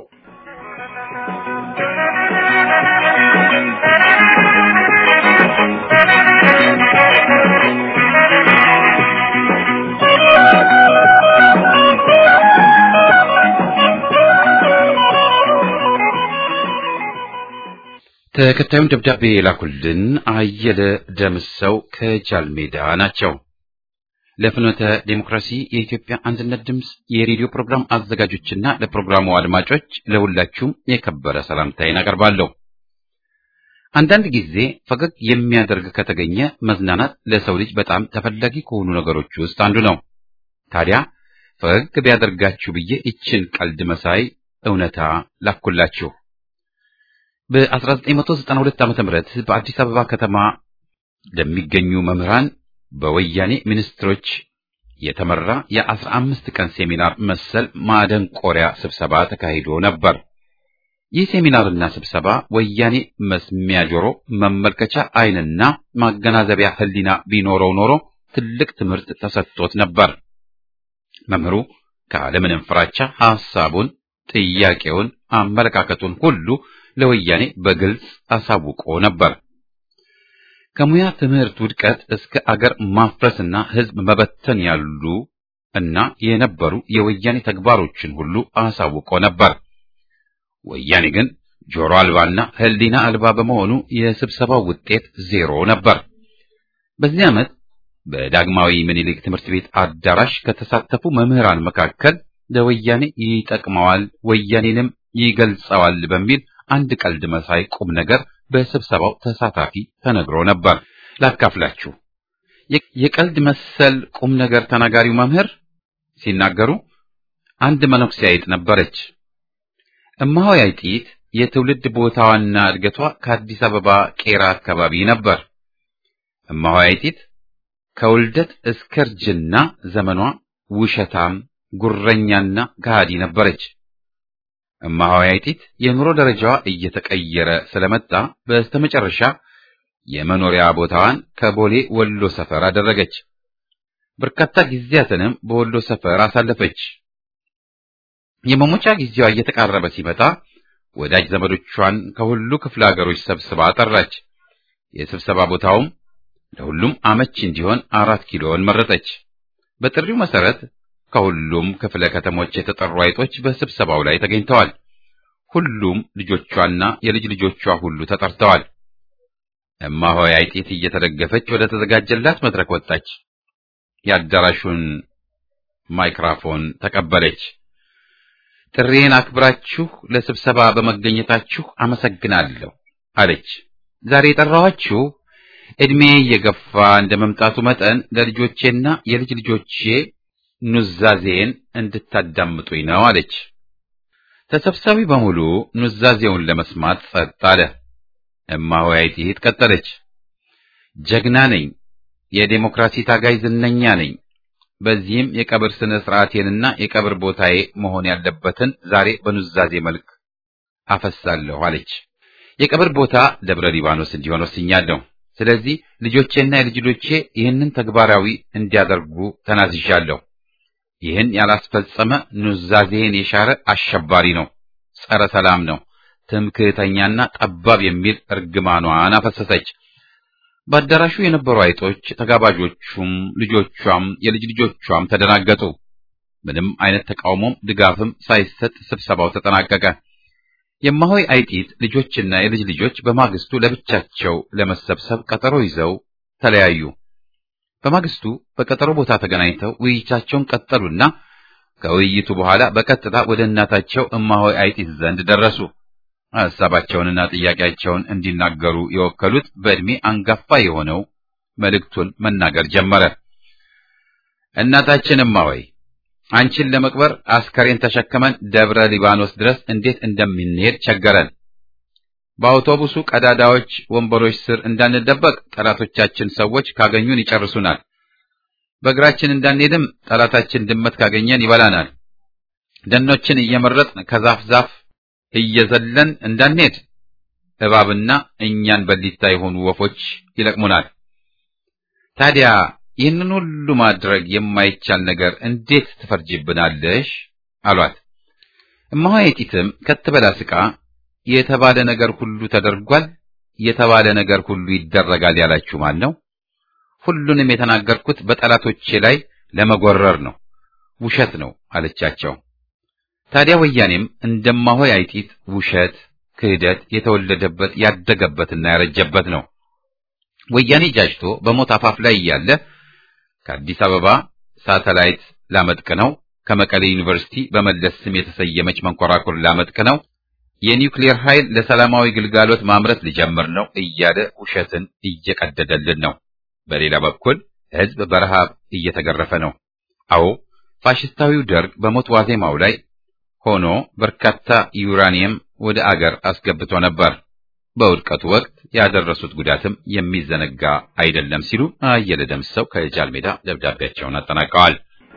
ተከታዩን ደብዳቤ የላኩልን አየለ ደምሰው ከጃልሜዳ ናቸው። ለፍኖተ ዴሞክራሲ የኢትዮጵያ አንድነት ድምፅ የሬዲዮ ፕሮግራም አዘጋጆችና ለፕሮግራሙ አድማጮች ለሁላችሁም የከበረ ሰላምታዬን አቀርባለሁ። አንዳንድ ጊዜ ፈገግ የሚያደርግ ከተገኘ መዝናናት ለሰው ልጅ በጣም ተፈላጊ ከሆኑ ነገሮች ውስጥ አንዱ ነው። ታዲያ ፈገግ ቢያደርጋችሁ ብዬ ይችን ቀልድ መሳይ እውነታ ላኩላችሁ። በ1992 ዓ.ም በአዲስ አበባ ከተማ ለሚገኙ መምህራን በወያኔ ሚኒስትሮች የተመራ የአስራ አምስት ቀን ሴሚናር መሰል ማደንቆሪያ ስብሰባ ተካሂዶ ነበር። ይህ ሴሚናርና ስብሰባ ወያኔ መስሚያ ጆሮ፣ መመልከቻ ዓይንና ማገናዘቢያ ሕሊና ቢኖረው ኖሮ ትልቅ ትምህርት ተሰጥቶት ነበር። መምህሩ ካለምንም ፍራቻ ሐሳቡን፣ ጥያቄውን፣ አመለካከቱን ሁሉ ለወያኔ በግልጽ አሳውቆ ነበር። ከሙያ ትምህርት ውድቀት እስከ አገር ማፍረስና ሕዝብ መበተን ያሉ እና የነበሩ የወያኔ ተግባሮችን ሁሉ አሳውቆ ነበር። ወያኔ ግን ጆሮ አልባና ሕሊና አልባ በመሆኑ የስብሰባው ውጤት ዜሮ ነበር። በዚህ ዓመት በዳግማዊ ምኒልክ ትምህርት ቤት አዳራሽ ከተሳተፉ መምህራን መካከል ለወያኔ ይጠቅመዋል፣ ወያኔንም ይገልጸዋል በሚል አንድ ቀልድ መሳይ ቁም ነገር በስብሰባው ተሳታፊ ተነግሮ ነበር። ላካፍላችሁ። የቀልድ መሰል ቁም ነገር ተናጋሪው መምህር ሲናገሩ አንድ መነኩሴ አይጥ ነበረች። እማሆይ አይጢት የትውልድ ቦታዋና እድገቷ ከአዲስ አበባ ቄራ አካባቢ ነበር። እማሆይ አይጢት ከውልደት እስከ እርጅና ዘመኗ ውሸታም፣ ጉረኛና ከሃዲ ነበረች። እማሆይ አይጢት የኑሮ ደረጃዋ እየተቀየረ ስለመጣ በስተመጨረሻ የመኖሪያ ቦታዋን ከቦሌ ወሎ ሰፈር አደረገች። በርካታ ጊዜያትንም በወሎ ሰፈር አሳለፈች። የመሞቻ ጊዜዋ እየተቃረበ ሲመጣ ወዳጅ ዘመዶቿን ከሁሉ ክፍለ ሀገሮች ሰብስባ ጠራች። የስብሰባ ቦታውም ለሁሉም አመቺ እንዲሆን አራት ኪሎን መረጠች። በጥሪው መሰረት ከሁሉም ክፍለ ከተሞች የተጠሩ አይጦች በስብሰባው ላይ ተገኝተዋል። ሁሉም ልጆቿና የልጅ ልጆቿ ሁሉ ተጠርተዋል። እማሆይ አይጢት እየተደገፈች ወደ ተዘጋጀላት መድረክ ወጣች። የአዳራሹን ማይክራፎን ተቀበለች። ጥሪዬን አክብራችሁ ለስብሰባ በመገኘታችሁ አመሰግናለሁ አለች። ዛሬ የጠራኋችሁ ዕድሜ እየገፋ እንደ መምጣቱ መጠን ለልጆቼና የልጅ ልጆቼ ኑዛዜን እንድታዳምጡኝ ነው አለች። ተሰብሳቢ በሙሉ ኑዛዜውን ለመስማት ጸጥ አለ። እማሆይ አይጢት ቀጠለች። ጀግና ነኝ፣ የዴሞክራሲ ታጋይ ዝነኛ ነኝ። በዚህም የቀብር ስነ ስርዓቴንና የቀብር ቦታዬ መሆን ያለበትን ዛሬ በኑዛዜ መልክ አፈሳለሁ አለች። የቀብር ቦታ ደብረ ሊባኖስ እንዲሆን ወስኛለሁ። ስለዚህ ልጆቼና የልጅ ልጆቼ ይህንን ተግባራዊ እንዲያደርጉ ተናዝዣለሁ። ይህን ያላስፈጸመ ኑዛዜን የሻረ አሸባሪ ነው፣ ጸረ ሰላም ነው፣ ትምክህተኛና ጠባብ የሚል እርግማኗን አፈሰሰች። በአዳራሹ የነበሩ አይጦች፣ ተጋባዦቹም፣ ልጆቿም የልጅ ልጆቿም ተደናገጡ። ምንም አይነት ተቃውሞም ድጋፍም ሳይሰጥ ስብሰባው ተጠናቀቀ። የማሆይ አይጢት ልጆችና የልጅ ልጆች በማግስቱ ለብቻቸው ለመሰብሰብ ቀጠሮ ይዘው ተለያዩ። በማግስቱ በቀጠሮ ቦታ ተገናኝተው ውይይታቸውን ቀጠሉና ከውይይቱ በኋላ በቀጥታ ወደ እናታቸው እማሆይ አይጢት ዘንድ ደረሱ። ሐሳባቸውንና ጥያቄያቸውን እንዲናገሩ የወከሉት በዕድሜ አንጋፋ የሆነው መልእክቱን መናገር ጀመረ። እናታችን እማሆይ አንቺን ለመቅበር አስከሬን ተሸክመን ደብረ ሊባኖስ ድረስ እንዴት እንደምንሄድ ቸገረን። በአውቶቡሱ ቀዳዳዎች፣ ወንበሮች ስር እንዳንደበቅ ጠላቶቻችን ሰዎች ካገኙን ይጨርሱናል። በእግራችን እንዳንሄድም ጠላታችን ድመት ካገኘን ይበላናል። ደኖችን እየመረጥን ከዛፍ ዛፍ እየዘለን እንዳንሄድ እባብና እኛን በሊታ የሆኑ ወፎች ይለቅሙናል። ታዲያ ይህንን ሁሉ ማድረግ የማይቻል ነገር እንዴት ትፈርጅብናለሽ? አሏት። እማሆይቲትም ከትበላ ስቃ የተባለ ነገር ሁሉ ተደርጓል፣ የተባለ ነገር ሁሉ ይደረጋል ያላችሁ ማን ነው? ሁሉንም የተናገርኩት በጠላቶቼ ላይ ለመጎረር ነው፣ ውሸት ነው አለቻቸው። ታዲያ ወያኔም እንደማሆይ አይጢት ውሸት፣ ክህደት የተወለደበት ያደገበትና ያረጀበት ነው። ወያኔ ጃጅቶ በሞት አፋፍ ላይ እያለ ከአዲስ አበባ ሳተላይት ላመጥቅ ነው፣ ከመቀሌ ዩኒቨርሲቲ በመለስ ስም የተሰየመች መንኮራኩር ላመጥቅ ነው፣ የኒውክሌር ኃይል ለሰላማዊ ግልጋሎት ማምረት ሊጀምር ነው እያለ ውሸትን እየቀደደልን ነው። በሌላ በኩል ሕዝብ በረሃብ እየተገረፈ ነው። አዎ ፋሽስታዊው ደርግ በሞት ዋዜማው ላይ ሆኖ በርካታ ዩራኒየም ወደ አገር አስገብቶ ነበር። በውድቀቱ ወቅት ያደረሱት ጉዳትም የሚዘነጋ አይደለም ሲሉ አየለ ደምሰው ከጃል ሜዳ ደብዳቤያቸውን አጠናቀዋል።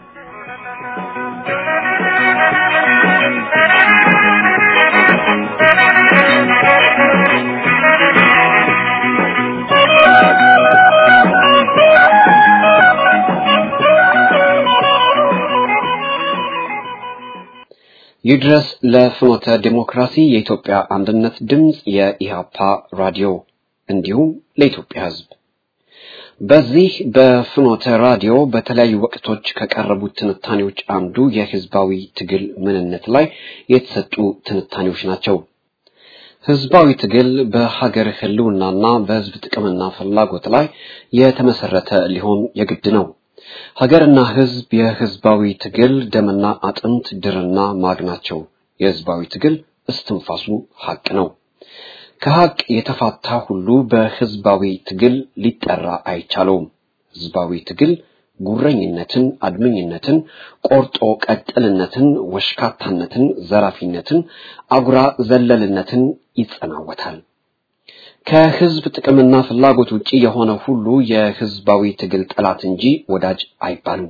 ይድረስ ለፍኖተ ዲሞክራሲ የኢትዮጵያ አንድነት ድምፅ የኢሃፓ ራዲዮ እንዲሁም ለኢትዮጵያ ሕዝብ በዚህ በፍኖተ ራዲዮ በተለያዩ ወቅቶች ከቀረቡት ትንታኔዎች አንዱ የህዝባዊ ትግል ምንነት ላይ የተሰጡ ትንታኔዎች ናቸው። ህዝባዊ ትግል በሀገር ህልውናና በህዝብ ጥቅምና ፍላጎት ላይ የተመሰረተ ሊሆን የግድ ነው። ሀገርና ህዝብ የህዝባዊ ትግል ደምና አጥንት ድርና ማግ ናቸው። የህዝባዊ ትግል እስትንፋሱ ሀቅ ነው። ከሀቅ የተፋታ ሁሉ በህዝባዊ ትግል ሊጠራ አይቻለውም። ህዝባዊ ትግል ጉረኝነትን፣ አድመኝነትን፣ ቆርጦ ቀጥልነትን፣ ወሽካታነትን፣ ዘራፊነትን፣ አጉራ ዘለልነትን ይጸናወታል። ከህዝብ ጥቅምና ፍላጎት ውጪ የሆነ ሁሉ የህዝባዊ ትግል ጠላት እንጂ ወዳጅ አይባሉም።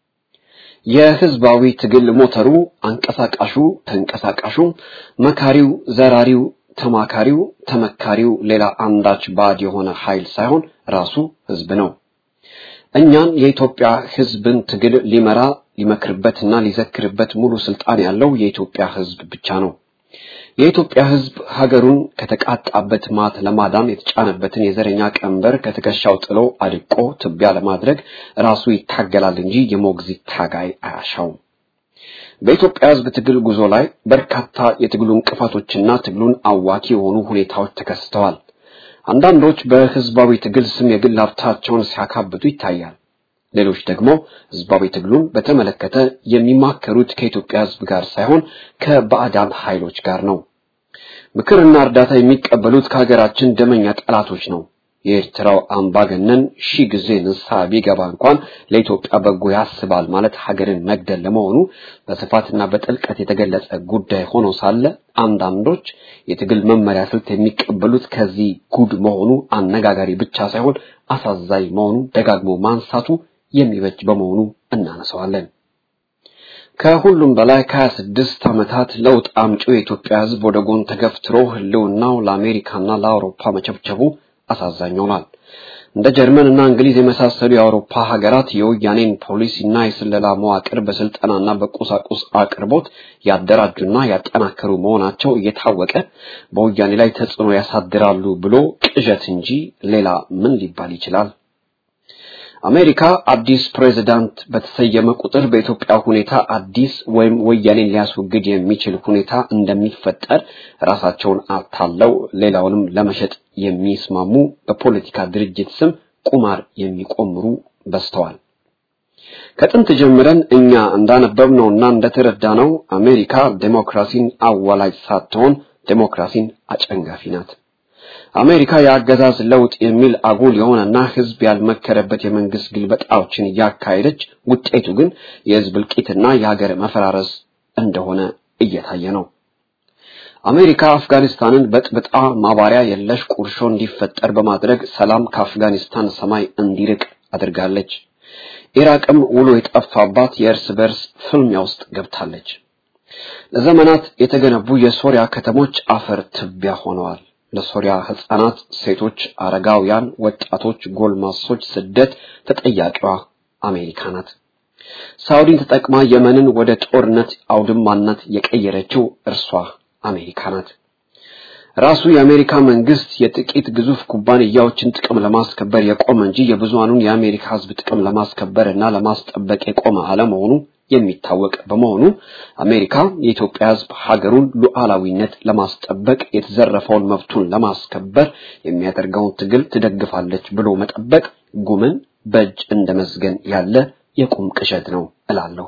የህዝባዊ ትግል ሞተሩ፣ አንቀሳቃሹ፣ ተንቀሳቃሹ፣ መካሪው፣ ዘራሪው፣ ተማካሪው፣ ተመካሪው ሌላ አንዳች ባዕድ የሆነ ኃይል ሳይሆን ራሱ ህዝብ ነው። እኛን የኢትዮጵያ ህዝብን ትግል ሊመራ ሊመክርበትና ሊዘክርበት ሙሉ ስልጣን ያለው የኢትዮጵያ ህዝብ ብቻ ነው። የኢትዮጵያ ህዝብ ሀገሩን ከተቃጣበት ማት ለማዳን የተጫነበትን የዘረኛ ቀንበር ከትከሻው ጥሎ አድቆ ትቢያ ለማድረግ ራሱ ይታገላል እንጂ የሞግዚት ታጋይ አያሻውም። በኢትዮጵያ ህዝብ ትግል ጉዞ ላይ በርካታ የትግሉ እንቅፋቶችና ትግሉን አዋኪ የሆኑ ሁኔታዎች ተከስተዋል። አንዳንዶች በህዝባዊ ትግል ስም የግል ሀብታቸውን ሲያካብቱ ይታያል። ሌሎች ደግሞ ህዝባዊ ትግሉን በተመለከተ የሚማከሩት ከኢትዮጵያ ህዝብ ጋር ሳይሆን ከባዕዳን ኃይሎች ጋር ነው። ምክርና እርዳታ የሚቀበሉት ከሀገራችን ደመኛ ጠላቶች ነው። የኤርትራው አምባገነን ሺህ ጊዜ ንስሐ ቢገባ እንኳን ለኢትዮጵያ በጎ ያስባል ማለት ሀገርን መግደል ለመሆኑ በስፋትና በጥልቀት የተገለጸ ጉዳይ ሆኖ ሳለ አንዳንዶች የትግል መመሪያ ስልት የሚቀበሉት ከዚህ ጉድ መሆኑ አነጋጋሪ ብቻ ሳይሆን አሳዛኝ መሆኑ ደጋግሞ ማንሳቱ የሚበጅ በመሆኑ እናነሳዋለን። ከሁሉም በላይ ከሀያ ስድስት ዓመታት ለውጥ አምጪው የኢትዮጵያ ህዝብ ወደ ጎን ተገፍትሮ ህልውናው ለአሜሪካና ለአውሮፓ መቸብቸቡ አሳዛኝ ሆኗል። እንደ ጀርመን እና እንግሊዝ የመሳሰሉ የአውሮፓ ሀገራት የወያኔን ፖሊሲና የስለላ መዋቅር በስልጠናና በቁሳቁስ አቅርቦት ያደራጁና ያጠናከሩ መሆናቸው እየታወቀ በወያኔ ላይ ተጽዕኖ ያሳድራሉ ብሎ ቅዠት እንጂ ሌላ ምን ሊባል ይችላል? አሜሪካ አዲስ ፕሬዝዳንት በተሰየመ ቁጥር በኢትዮጵያ ሁኔታ አዲስ ወይም ወያኔን ሊያስወግድ የሚችል ሁኔታ እንደሚፈጠር ራሳቸውን አታለው ሌላውንም ለመሸጥ የሚስማሙ በፖለቲካ ድርጅት ስም ቁማር የሚቆምሩ በዝተዋል። ከጥንት ጀምረን እኛ እንዳነበብነውና እንደተረዳነው አሜሪካ ዴሞክራሲን አዋላጅ ሳትሆን ዴሞክራሲን አጨንጋፊ ናት። አሜሪካ የአገዛዝ ለውጥ የሚል አጉል የሆነና ህዝብ ያልመከረበት የመንግስት ግልበጣዎችን እያካሄደች ውጤቱ ግን የህዝብ እልቂትና የሀገር መፈራረስ እንደሆነ እየታየ ነው። አሜሪካ አፍጋኒስታንን በጥብጣ ማባሪያ የለሽ ቁርሾ እንዲፈጠር በማድረግ ሰላም ከአፍጋኒስታን ሰማይ እንዲርቅ አድርጋለች። ኢራቅም ውሎ የጠፋባት የእርስ በርስ ፍልሚያ ውስጥ ገብታለች። ለዘመናት የተገነቡ የሶሪያ ከተሞች አፈር ትቢያ ሆነዋል። ለሶሪያ ህፃናት፣ ሴቶች፣ አረጋውያን፣ ወጣቶች፣ ጎልማሶች ስደት ተጠያቂዋ አሜሪካ ናት። ሳውዲን ተጠቅማ የመንን ወደ ጦርነት አውድማነት የቀየረችው እርሷ አሜሪካ ናት። ራሱ የአሜሪካ መንግስት የጥቂት ግዙፍ ኩባንያዎችን ጥቅም ለማስከበር የቆመ እንጂ የብዙሃኑን የአሜሪካ ህዝብ ጥቅም ለማስከበር እና ለማስጠበቅ የቆመ አለመሆኑ የሚታወቅ በመሆኑ አሜሪካ የኢትዮጵያ ህዝብ ሀገሩን ሉዓላዊነት ለማስጠበቅ የተዘረፈውን መብቱን ለማስከበር የሚያደርገውን ትግል ትደግፋለች ብሎ መጠበቅ ጉምን በእጅ እንደ መዝገን ያለ የቁም ቅዠት ነው እላለሁ።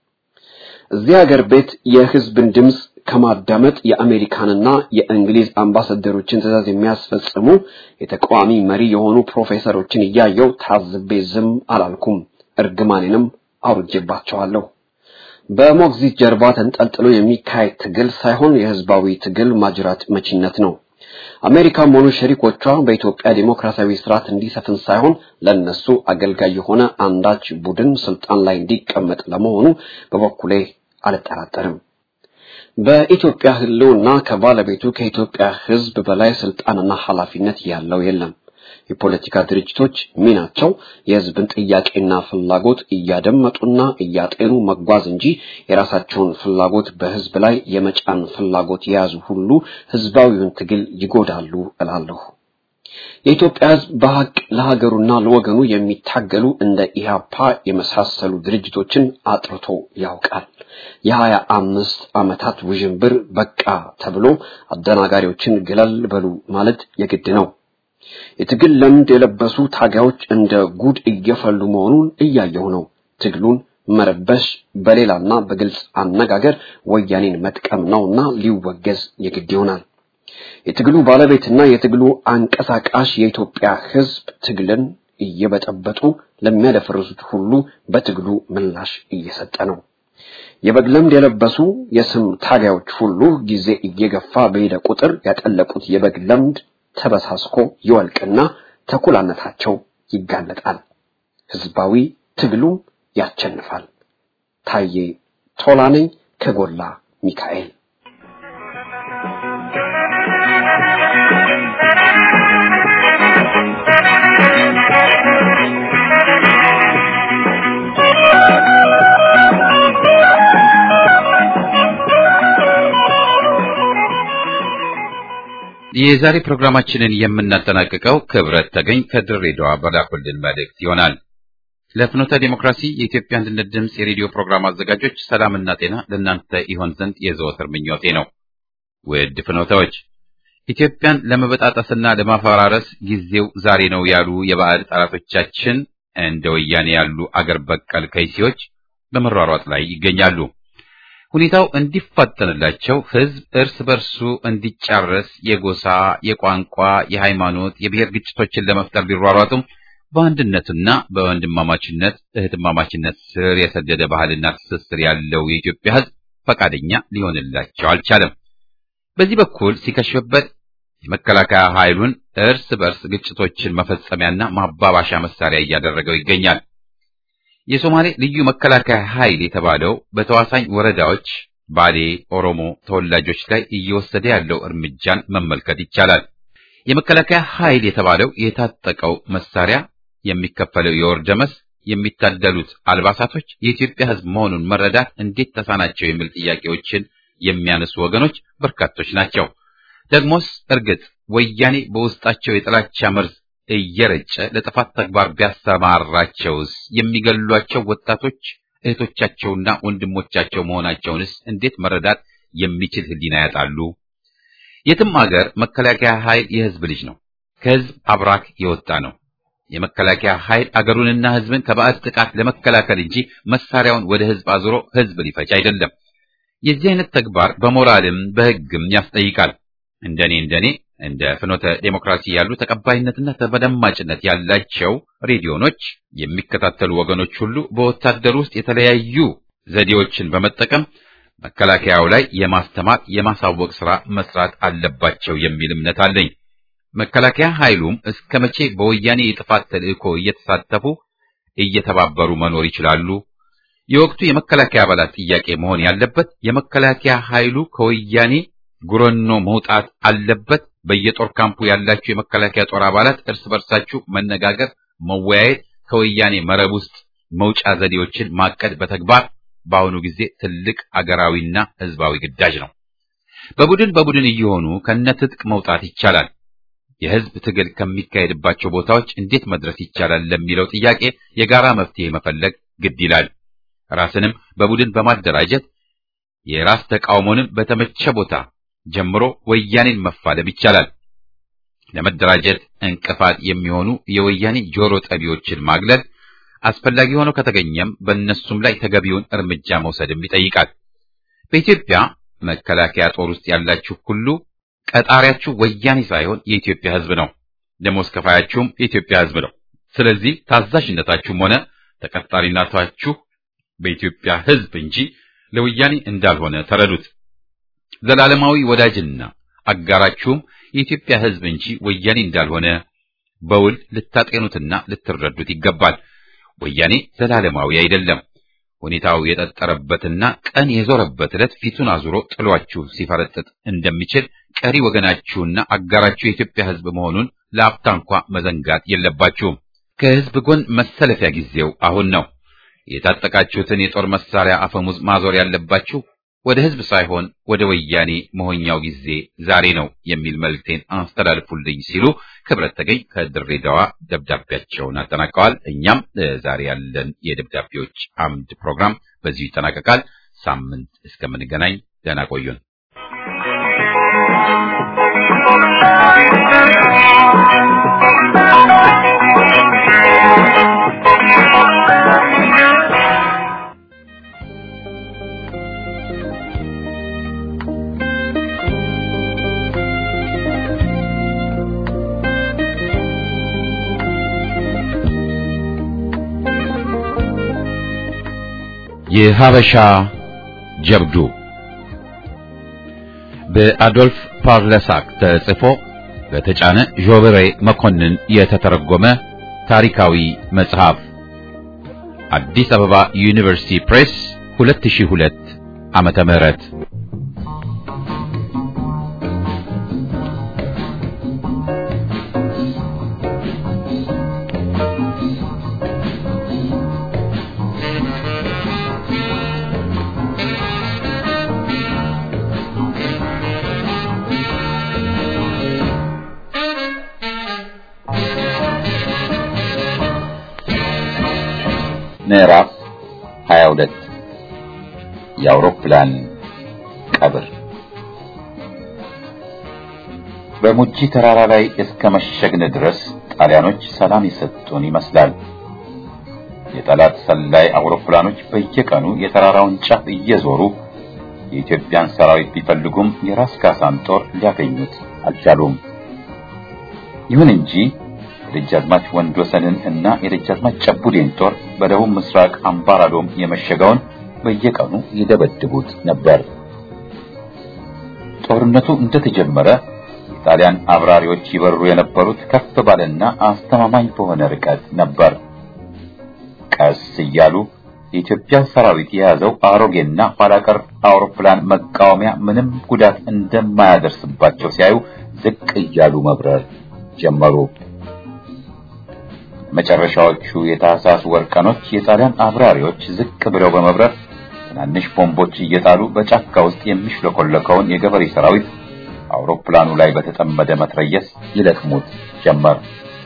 እዚህ ሀገር ቤት የህዝብን ድምፅ ከማዳመጥ የአሜሪካንና የእንግሊዝ አምባሳደሮችን ትዕዛዝ የሚያስፈጽሙ የተቃዋሚ መሪ የሆኑ ፕሮፌሰሮችን እያየው ታዝቤ ዝም አላልኩም። እርግማኔንም አውርጄባቸዋለሁ። በሞግዚት ጀርባ ተንጠልጥሎ የሚካሄድ ትግል ሳይሆን የህዝባዊ ትግል ማጅራት መቺነት ነው። አሜሪካም ሆኑ ሸሪኮቿ በኢትዮጵያ ዲሞክራሲያዊ ስርዓት እንዲሰፍን ሳይሆን ለነሱ አገልጋይ የሆነ አንዳች ቡድን ስልጣን ላይ እንዲቀመጥ ለመሆኑ በበኩሌ አልጠራጠርም። በኢትዮጵያ ህልውና ከባለቤቱ ከኢትዮጵያ ህዝብ በላይ ስልጣንና ኃላፊነት ያለው የለም። የፖለቲካ ድርጅቶች ሚናቸው የህዝብን ጥያቄና ፍላጎት እያደመጡና እያጤኑ መጓዝ እንጂ የራሳቸውን ፍላጎት በህዝብ ላይ የመጫን ፍላጎት የያዙ ሁሉ ህዝባዊውን ትግል ይጎዳሉ እላለሁ። የኢትዮጵያ ህዝብ በሀቅ ለሀገሩና ለወገኑ የሚታገሉ እንደ ኢህአፓ የመሳሰሉ ድርጅቶችን አጥርቶ ያውቃል። የሀያ አምስት ዓመታት ውዥንብር በቃ ተብሎ አደናጋሪዎችን ገለል በሉ ማለት የግድ ነው። የትግል ልምድ የለበሱ ታጋዮች እንደ ጉድ እየፈሉ መሆኑን እያየሁ ነው። ትግሉን መረበሽ በሌላና በግልጽ አነጋገር ወያኔን መጥቀም ነውና ሊወገዝ የግድ ይሆናል። የትግሉ ባለቤትና የትግሉ አንቀሳቃሽ የኢትዮጵያ ህዝብ ትግልን እየበጠበጡ ለሚያደፈርሱት ሁሉ በትግሉ ምላሽ እየሰጠ ነው። የበግ ለምድ የለበሱ የስም ታጋዮች ሁሉ ጊዜ እየገፋ በሄደ ቁጥር ያጠለቁት የበግ ለምድ ተበሳስኮ ይወልቅና ተኩላነታቸው ይጋለጣል። ህዝባዊ ትግሉም ያቸንፋል። ታዬ ቶላ ነኝ ከጎላ ሚካኤል። የዛሬ ፕሮግራማችንን የምናጠናቅቀው ክብረት ተገኝ ከድሬዳዋ በላኩልን መልእክት ይሆናል። ለፍኖተ ዲሞክራሲ የኢትዮጵያ አንድነት ድምፅ የሬዲዮ ፕሮግራም አዘጋጆች ሰላምና ጤና ለእናንተ ይሆን ዘንድ የዘወትር ምኞቴ ነው። ውድ ፍኖተዎች፣ ኢትዮጵያን ለመበጣጠስና ለማፈራረስ ጊዜው ዛሬ ነው ያሉ የባዕድ ጠላቶቻችን እንደ ወያኔ ያሉ አገር በቀል ከይሲዎች በመሯሯጥ ላይ ይገኛሉ። ሁኔታው እንዲፋጠንላቸው ህዝብ እርስ በርሱ እንዲጫረስ የጎሳ፣ የቋንቋ፣ የሃይማኖት፣ የብሔር ግጭቶችን ለመፍጠር ቢሯሯጡም በአንድነትና በወንድማማችነት እህትማማችነት ስር የሰደደ ባህልና ትስስር ያለው የኢትዮጵያ ህዝብ ፈቃደኛ ሊሆንላቸው አልቻለም። በዚህ በኩል ሲከሽፍበት የመከላከያ ኃይሉን እርስ በርስ ግጭቶችን መፈጸሚያና ማባባሻ መሳሪያ እያደረገው ይገኛል። የሶማሌ ልዩ መከላከያ ኃይል የተባለው በተዋሳኝ ወረዳዎች ባሌ ኦሮሞ ተወላጆች ላይ እየወሰደ ያለው እርምጃን መመልከት ይቻላል። የመከላከያ ኃይል የተባለው የታጠቀው መሳሪያ፣ የሚከፈለው የወር ደመወዝ፣ የሚታደሉት አልባሳቶች የኢትዮጵያ ህዝብ መሆኑን መረዳት እንዴት ተሳናቸው የሚል ጥያቄዎችን የሚያነሱ ወገኖች በርካቶች ናቸው። ደግሞስ እርግጥ ወያኔ በውስጣቸው የጥላቻ መርዝ እየረጨ ለጥፋት ተግባር ቢያሰማራቸውስ የሚገሏቸው ወጣቶች እህቶቻቸውና ወንድሞቻቸው መሆናቸውንስ እንዴት መረዳት የሚችል ህሊና ያጣሉ? የትም አገር መከላከያ ኃይል የህዝብ ልጅ ነው። ከህዝብ አብራክ የወጣ ነው። የመከላከያ ኃይል አገሩንና ህዝብን ከባዕድ ጥቃት ለመከላከል እንጂ መሳሪያውን ወደ ህዝብ አዙሮ ህዝብ ሊፈጅ አይደለም። የዚህ አይነት ተግባር በሞራልም በህግም ያስጠይቃል። እንደኔ እንደኔ እንደ ፍኖተ ዴሞክራሲ ያሉ ተቀባይነትና ተደማጭነት ያላቸው ሬዲዮኖች የሚከታተሉ ወገኖች ሁሉ በወታደር ውስጥ የተለያዩ ዘዴዎችን በመጠቀም መከላከያው ላይ የማስተማር የማሳወቅ ስራ መስራት አለባቸው የሚል እምነት አለኝ። መከላከያ ኃይሉም እስከ መቼ በወያኔ የጥፋት ተልእኮ እየተሳተፉ እየተባበሩ መኖር ይችላሉ? የወቅቱ የመከላከያ አባላት ጥያቄ መሆን ያለበት የመከላከያ ኃይሉ ከወያኔ ጉረኖ መውጣት አለበት። በየጦር ካምፑ ያላችሁ የመከላከያ ጦር አባላት እርስ በርሳችሁ መነጋገር፣ መወያየት፣ ከወያኔ መረብ ውስጥ መውጫ ዘዴዎችን ማቀድ በተግባር በአሁኑ ጊዜ ትልቅ አገራዊና ሕዝባዊ ግዳጅ ነው። በቡድን በቡድን እየሆኑ ከነትጥቅ መውጣት ይቻላል። የሕዝብ ትግል ከሚካሄድባቸው ቦታዎች እንዴት መድረስ ይቻላል ለሚለው ጥያቄ የጋራ መፍትሄ መፈለግ ግድ ይላል። ራስንም በቡድን በማደራጀት የራስ ተቃውሞንም በተመቸ ቦታ ጀምሮ ወያኔን መፋለም ይቻላል። ለመደራጀት እንቅፋት የሚሆኑ የወያኔ ጆሮ ጠቢዎችን ማግለል አስፈላጊ ሆኖ ከተገኘም በእነሱም ላይ ተገቢውን እርምጃ መውሰድም ይጠይቃል። በኢትዮጵያ መከላከያ ጦር ውስጥ ያላችሁ ሁሉ ቀጣሪያችሁ ወያኔ ሳይሆን የኢትዮጵያ ሕዝብ ነው። ደሞዝ ከፋያችሁም የኢትዮጵያ ሕዝብ ነው። ስለዚህ ታዛዥነታችሁም ሆነ ተቀጣሪነታችሁ በኢትዮጵያ ሕዝብ እንጂ ለወያኔ እንዳልሆነ ተረዱት። ዘላለማዊ ወዳጅና አጋራችሁም የኢትዮጵያ ሕዝብ እንጂ ወያኔ እንዳልሆነ በውል ልታጤኑትና ልትረዱት ይገባል። ወያኔ ዘላለማዊ አይደለም። ሁኔታው የጠጠረበትና ቀን የዞረበት ዕለት ፊቱን አዙሮ ጥሏችሁ ሲፈረጥጥ እንደሚችል ቀሪ ወገናችሁና አጋራችሁ የኢትዮጵያ ሕዝብ መሆኑን ለአፍታ እንኳ መዘንጋት የለባችሁም። ከሕዝብ ጎን መሰለፊያ ጊዜው አሁን ነው። የታጠቃችሁትን የጦር መሳሪያ አፈሙዝ ማዞር ያለባችሁ ወደ ሕዝብ ሳይሆን ወደ ወያኔ መሆኛው ጊዜ ዛሬ ነው የሚል መልእክቴን አስተላልፉልኝ ሲሉ ክብረት ተገኝ ከድሬዳዋ ደብዳቤያቸውን አጠናቀዋል። እኛም ዛሬ ያለን የደብዳቤዎች አምድ ፕሮግራም በዚሁ ይጠናቀቃል። ሳምንት እስከምንገናኝ ደህና ቆዩን። የሀበሻ ጀብዱ በአዶልፍ ፓርለሳክ ተጽፎ በተጫነ ዦበሬ መኮንን የተተረጎመ ታሪካዊ መጽሐፍ አዲስ አበባ ዩኒቨርሲቲ ፕሬስ 2002 ዓመተ ምህረት ምዕራፍ 22 የአውሮፕላን ቀብር በሙጂ ተራራ ላይ እስከ መሸግን ድረስ ጣሊያኖች ሰላም የሰጡን ይመስላል። የጠላት ሰላይ አውሮፕላኖች በየቀኑ የተራራውን ጫፍ እየዞሩ የኢትዮጵያን ሰራዊት ቢፈልጉም የራስ ካሳን ጦር ሊያገኙት አልቻሉም። ይሁን እንጂ የደጃዝማች ወንድወሰንን እና የደጃዝማች ጨቡዴን ጦር በደቡብ ምስራቅ አምባራዶም የመሸገውን በየቀኑ ይደበድቡት ነበር። ጦርነቱ እንደተጀመረ የጣሊያን አብራሪዎች ይበሩ የነበሩት ከፍ ባለና አስተማማኝ በሆነ ርቀት ነበር። ቀስ እያሉ የኢትዮጵያ ሰራዊት የያዘው አሮጌና ኋላቀር አውሮፕላን መቃወሚያ ምንም ጉዳት እንደማያደርስባቸው ሲያዩ ዝቅ እያሉ መብረር ጀመሩ። መጨረሻዎቹ የታህሳስ ወር ቀኖች የጣሊያን አብራሪዎች ዝቅ ብለው በመብረር ትናንሽ ቦምቦች እየጣሉ በጫካ ውስጥ የሚሽለኮለከውን የገበሬ ሰራዊት አውሮፕላኑ ላይ በተጠመደ መትረየስ ይለቅሙት ጀመር።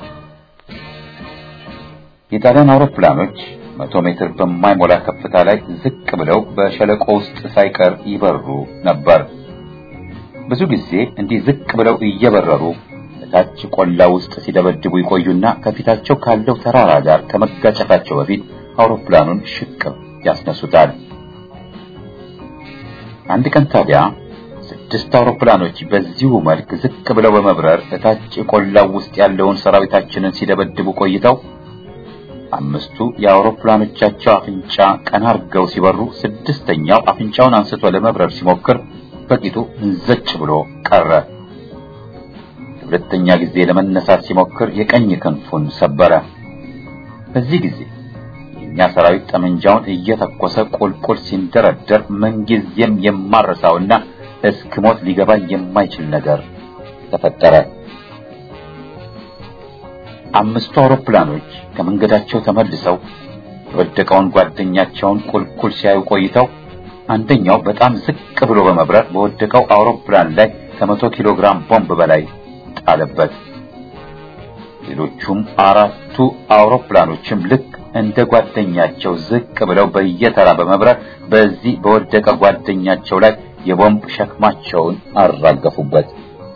የጣሊያን አውሮፕላኖች መቶ ሜትር በማይሞላ ከፍታ ላይ ዝቅ ብለው በሸለቆ ውስጥ ሳይቀር ይበሩ ነበር። ብዙ ጊዜ እንዲህ ዝቅ ብለው እየበረሩ ታች ቆላ ውስጥ ሲደበድቡ ይቆዩና ከፊታቸው ካለው ተራራ ጋር ከመጋጨታቸው በፊት አውሮፕላኑን ሽቅብ ያስነሱታል። አንድ ቀን ታዲያ ዝቅ ስድስት አውሮፕላኖች በዚሁ መልክ ዝቅ ብለው በመብረር እታች ቆላው ውስጥ ያለውን ሰራዊታችንን ሲደበድቡ ቆይተው አምስቱ የአውሮፕላኖቻቸው አፍንጫ ቀና አርገው ሲበሩ ስድስተኛው አፍንጫውን አንስቶ ለመብረር ሲሞክር በቂጡ እንዘጭ ብሎ ቀረ። ሁለተኛ ጊዜ ለመነሳት ሲሞክር የቀኝ ክንፉን ሰበረ። በዚህ ጊዜ የኛ ሰራዊት ጠመንጃውን እየተኮሰ ቁልቁል ሲንደረደር ምንጊዜም የማረሳውና እስክሞት ሊገባኝ የማይችል ነገር ተፈጠረ። አምስቱ አውሮፕላኖች ከመንገዳቸው ተመልሰው የወደቀውን ጓደኛቸውን ቁልቁል ሲያዩ ቆይተው አንደኛው በጣም ዝቅ ብሎ በመብረር በወደቀው አውሮፕላን ላይ ከመቶ ኪሎ ግራም ቦምብ በላይ ጣለበት። ሌሎቹም አራቱ አውሮፕላኖችም ልክ እንደ ጓደኛቸው ዝቅ ብለው በየተራ በመብረር በዚህ በወደቀ ጓደኛቸው ላይ የቦምብ ሸክማቸውን አራገፉበት።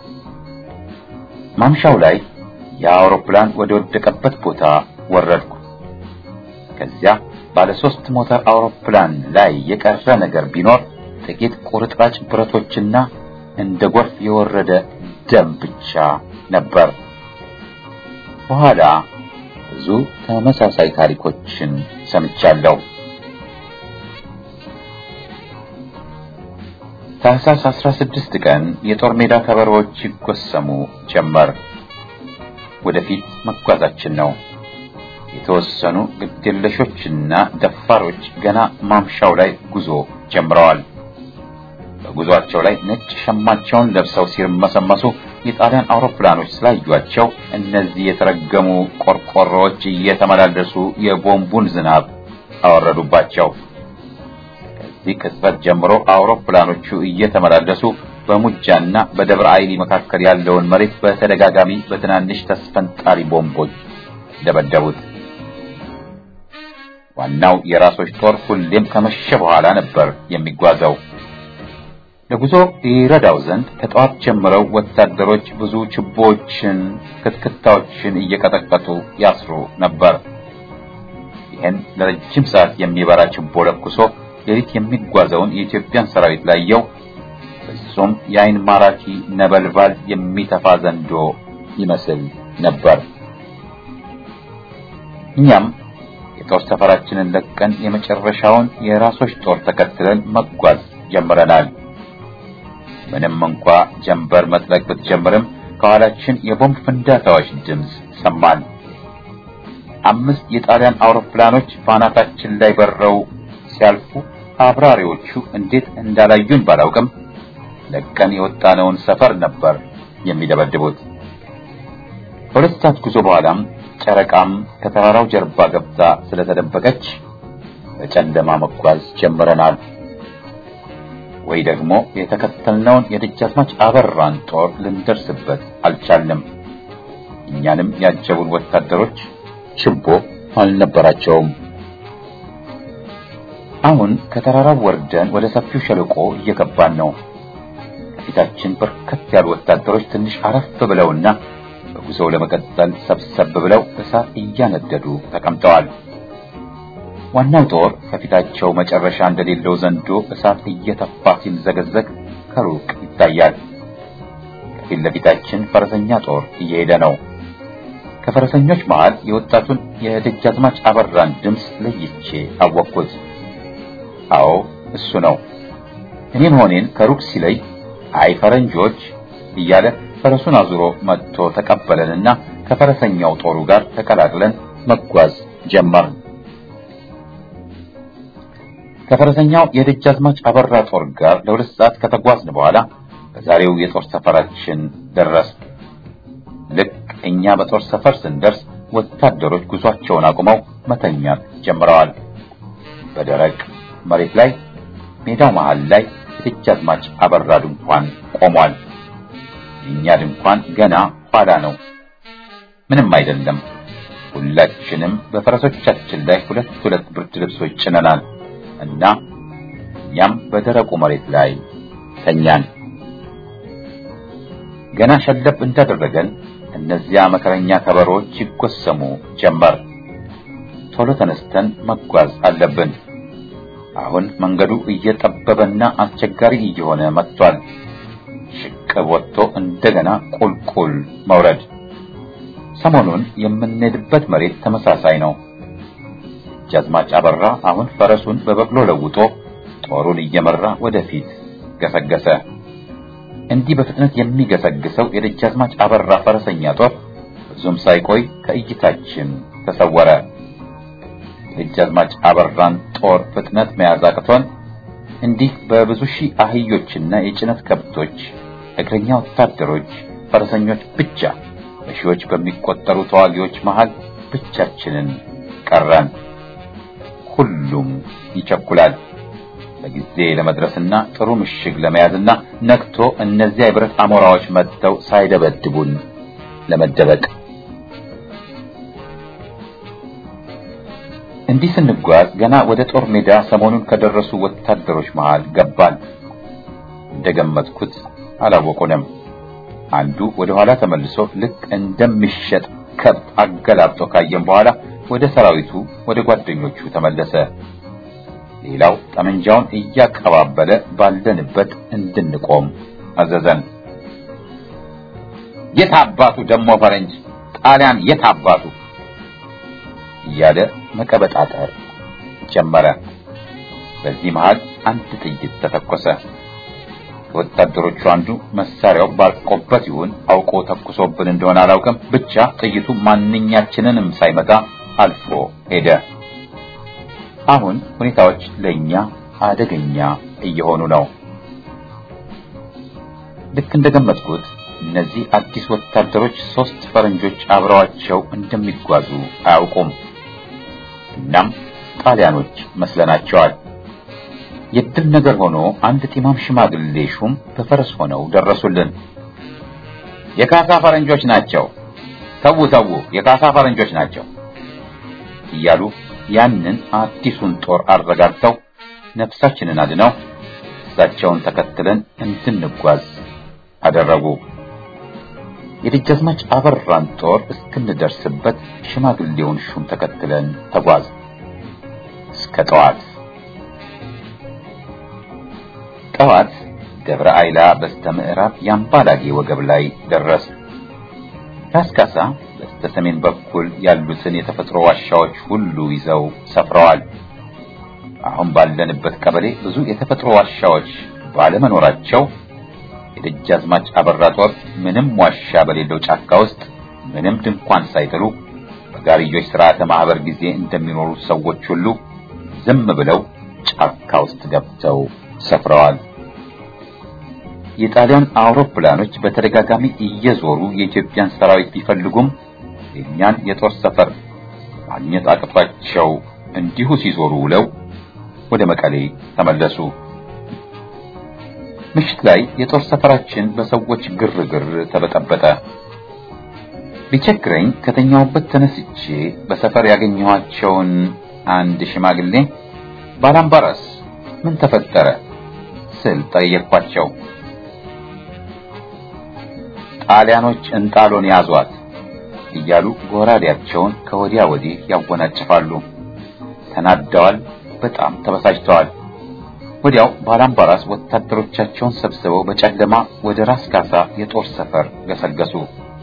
ማምሻው ላይ የአውሮፕላን ወደ ወደቀበት ቦታ ወረድኩ። ከዚያ ባለ ሶስት ሞተር አውሮፕላን ላይ የቀረ ነገር ቢኖር ጥቂት ቁርጥራጭ ብረቶችና እንደ ጎርፍ የወረደ ደም ብቻ ነበር። በኋላ ብዙ ተመሳሳይ ታሪኮችን ሰምቻለሁ። ታህሳስ 16 ቀን የጦር ሜዳ ከበሮዎች ይጎሰሙ ጀመር። ወደፊት መጓዛችን ነው። የተወሰኑ ግድየለሾችና ደፋሮች ገና ማምሻው ላይ ጉዞ ጀምረዋል። በጉዟቸው ላይ ነጭ ሸማቸውን ለብሰው ሲርመሰመሱ የጣሊያን አውሮፕላኖች ስላዩአቸው እነዚህ የተረገሙ ቆርቆሮዎች እየተመላለሱ የቦምቡን ዝናብ አወረዱባቸው። ከዚህ ቅጽበት ጀምሮ አውሮፕላኖቹ እየተመላለሱ በሙጃና በደብረ አይሊ መካከል ያለውን መሬት በተደጋጋሚ በትናንሽ ተስፈንጣሪ ቦምቦች ደበደቡት። ዋናው የራሶች ጦር ሁሌም ከመሸ በኋላ ነበር የሚጓዘው። ለጉዞ ይረዳው ዘንድ ከጠዋት ጀምረው ወታደሮች ብዙ ችቦዎችን፣ ክትክታዎችን እየቀጠቀጡ ያስሩ ነበር። ይህን ለረጅም ሰዓት የሚበራ ችቦ ለኩሶ ሌሊት የሚጓዘውን የኢትዮጵያን ሰራዊት ላየው ፍጹም የአይን ማራኪ ነበልባል የሚተፋ ዘንዶ ይመስል ነበር። እኛም የጦር ሰፈራችንን ለቀን የመጨረሻውን የራሶች ጦር ተከትለን መጓዝ ጀምረናል። ምንም እንኳ ጀንበር መጥለቅ ብትጀምርም ከኋላችን የቦምብ ፍንዳታዎች ድምፅ ሰማን። አምስት የጣሊያን አውሮፕላኖች ባናታችን ላይ በረው ሲያልፉ አብራሪዎቹ እንዴት እንዳላዩን ባላውቅም ለቀን የወጣነውን ሰፈር ነበር የሚደበድቡት። ከሁለት ሰዓት ጉዞ በኋላም ጨረቃም ከተራራው ጀርባ ገብታ ስለተደበቀች በጨለማ መጓዝ ጀምረናል። ወይ ደግሞ የተከተልነውን የደጃዝማች አበራን ጦር ልንደርስበት አልቻልንም። እኛንም ያጀቡን ወታደሮች ችቦ አልነበራቸውም። አሁን ከተራራው ወርደን ወደ ሰፊው ሸለቆ እየገባን ነው። ከፊታችን በርከት ያሉ ወታደሮች ትንሽ አረፍ ብለውና በጉዞው ለመቀጠል ሰብሰብ ብለው እሳት እያነደዱ ተቀምጠዋል። ዋናው ጦር ከፊታቸው መጨረሻ እንደሌለው ዘንዶ እሳት እየተፋ ሲምዘገዘግ ከሩቅ ይታያል። ከፊት ለፊታችን ፈረሰኛ ጦር እየሄደ ነው። ከፈረሰኞች መሃል የወጣቱን የደጃዝማች አበራን ድምፅ ለይቼ አወቅኩት። አዎ እሱ ነው። እኔ መሆኔን ከሩቅ ሲለይ አይ ፈረንጆች እያለ ፈረሱን አዙሮ መጥቶ ተቀበለንና ከፈረሰኛው ጦሩ ጋር ተቀላቅለን መጓዝ ጀመርን። ከፈረሰኛው የደጃዝማች አበራ ጦር ጋር ለሁለት ሰዓት ከተጓዝን በኋላ በዛሬው የጦር ሰፈራችን ደረስ። ልክ እኛ በጦር ሰፈር ስንደርስ ወታደሮች ጉዟቸውን አቁመው መተኛት ጀምረዋል። በደረቅ መሬት ላይ ሜዳው መሃል ላይ የደጃዝማች አበራ ድንኳን ቆሟል። የእኛ ድንኳን ገና ኋላ ነው። ምንም አይደለም። ሁላችንም በፈረሶቻችን ላይ ሁለት ሁለት ብርድ ልብሶች ጭነናል እና እኛም በደረቁ መሬት ላይ ተኛን። ገና ሸለብ እንዳደረገን እነዚያ መከረኛ ከበሮዎች ይጎሰሙ ጀመር። ቶሎ ተነስተን መጓዝ አለብን። አሁን መንገዱ እየጠበበና አስቸጋሪ እየሆነ መጥቷል። ከእሽቅብ ወጥቶ እንደገና ቁልቁል መውረድ። ሰሞኑን የምንሄድበት መሬት ተመሳሳይ ነው። ደጃዝማች አበራ አሁን ፈረሱን በበቅሎ ለውጦ ጦሩን እየመራ ወደፊት ገሰገሰ። እንዲህ በፍጥነት የሚገሰግሰው የደጃዝማች አበራ ፈረሰኛ ጦር ብዙም ሳይቆይ ከእይታችን ተሰወረ። የደጃዝማች አበራን ጦር ፍጥነት መያዝ አቅቶን እንዲህ በብዙ ሺህ አህዮችና የጭነት ከብቶች፣ እግረኛ ወታደሮች፣ ፈረሰኞች ብቻ በሺዎች በሚቆጠሩ ተዋጊዎች መሃል ብቻችንን ቀረን። ሁሉም ይቸኩላል በጊዜ ለመድረስና ጥሩ ምሽግ ለመያዝና ነክቶ እነዚያ የብረት አሞራዎች መጥተው ሳይደበድቡን ለመደበቅ። እንዲህ ስንጓዝ ገና ወደ ጦር ሜዳ ሰሞኑን ከደረሱ ወታደሮች መሃል ገባን። እንደገመትኩት አላወቁንም። አንዱ ወደ ኋላ ተመልሶ ልክ እንደሚሸጥ ከብት አገላብጦ ካየን በኋላ ወደ ሰራዊቱ ወደ ጓደኞቹ ተመለሰ። ሌላው ጠመንጃውን እያቀባበለ ባለንበት እንድንቆም አዘዘን። የት አባቱ ደሞ ፈረንጅ ጣሊያን የት አባቱ እያለ መቀበጣጠር ጀመረ። በዚህ መሃል አንድ ጥይት ተተኮሰ። ከወታደሮቹ አንዱ መሳሪያው ባርቆበት ይሁን አውቆ ተኩሶብን እንደሆነ አላውቅም፣ ብቻ ጥይቱ ማንኛችንንም ሳይመታ አልፎ ሄደ። አሁን ሁኔታዎች ለኛ አደገኛ እየሆኑ ነው። ልክ እንደገመትኩት እነዚህ አዲስ ወታደሮች ሶስት ፈረንጆች አብረዋቸው እንደሚጓዙ አያውቁም። እናም ጣሊያኖች መስለናቸዋል። የድል ነገር ሆኖ አንድ ጢማም ሽማግሌ ሹም በፈረስ ሆነው ደረሱልን። የካሳ ፈረንጆች ናቸው፣ ተዉ ተዉ፣ የካሳ ፈረንጆች ናቸው እያሉ ያንን አዲሱን ጦር አረጋግተው ነፍሳችንን አድነው እሳቸውን ተከትለን እንድንጓዝ አደረጉ። የደጃዝማች አበራን ጦር እስክንደርስበት ሽማግሌውን ሹም ተከትለን ተጓዝ እስከ ጠዋት። ጠዋት ደብረ አይላ በስተ ምዕራብ የአምባላጌ ወገብ ላይ ደረስ። ካስካሳ በስተ ሰሜን በኩል ያሉትን የተፈጥሮ ዋሻዎች ሁሉ ይዘው ሰፍረዋል። አሁን ባለንበት ቀበሌ ብዙ የተፈጥሮ ዋሻዎች ባለመኖራቸው የደጃዝማች አበራ ጦር ምንም ዋሻ በሌለው ጫካ ውስጥ ምንም ድንኳን ሳይጥሉ በጋርዮች ስርዓተ ማህበር ጊዜ እንደሚኖሩ ሰዎች ሁሉ ዝም ብለው ጫካ ውስጥ ገብተው ሰፍረዋል። የጣሊያን አውሮፕላኖች በተደጋጋሚ እየዞሩ የኢትዮጵያን ሰራዊት ቢፈልጉም የእኛን የጦር ሰፈር ማግኘት አቅቷቸው እንዲሁ ሲዞሩ ውለው ወደ መቀሌ ተመለሱ። ምሽት ላይ የጦር ሰፈራችን በሰዎች ግርግር ተበጠበጠ። ቢቸግረኝ ከተኛውበት ተነስቼ በሰፈር ያገኘኋቸውን አንድ ሽማግሌ ባላምባራስ ምን ተፈጠረ ስል ጠየቅኳቸው። ጣሊያኖች እንጣሎን ያዟት እያሉ ጎራዴያቸውን ከወዲያ ወዲህ ያወናጭፋሉ። ተናደዋል፣ በጣም ተበሳጭተዋል። ወዲያው ባላምባራስ ወታደሮቻቸውን ሰብስበው በጨለማ ወደ ራስ ካሳ የጦር ሰፈር ገሰገሱ።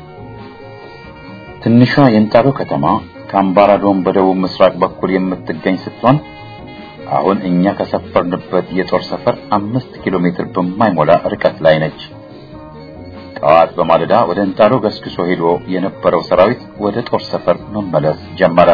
ትንሿ የእንጣሎ ከተማ ከአምባራዶም በደቡብ ምስራቅ በኩል የምትገኝ ስትሆን አሁን እኛ ከሰፈርንበት የጦር ሰፈር አምስት ኪሎ ሜትር በማይሞላ ርቀት ላይ ነች። ጠዋት በማለዳ ወደ እንጣሎ ገስግሶ ሄዶ የነበረው ሰራዊት ወደ ጦር ሰፈር መመለስ ጀመረ።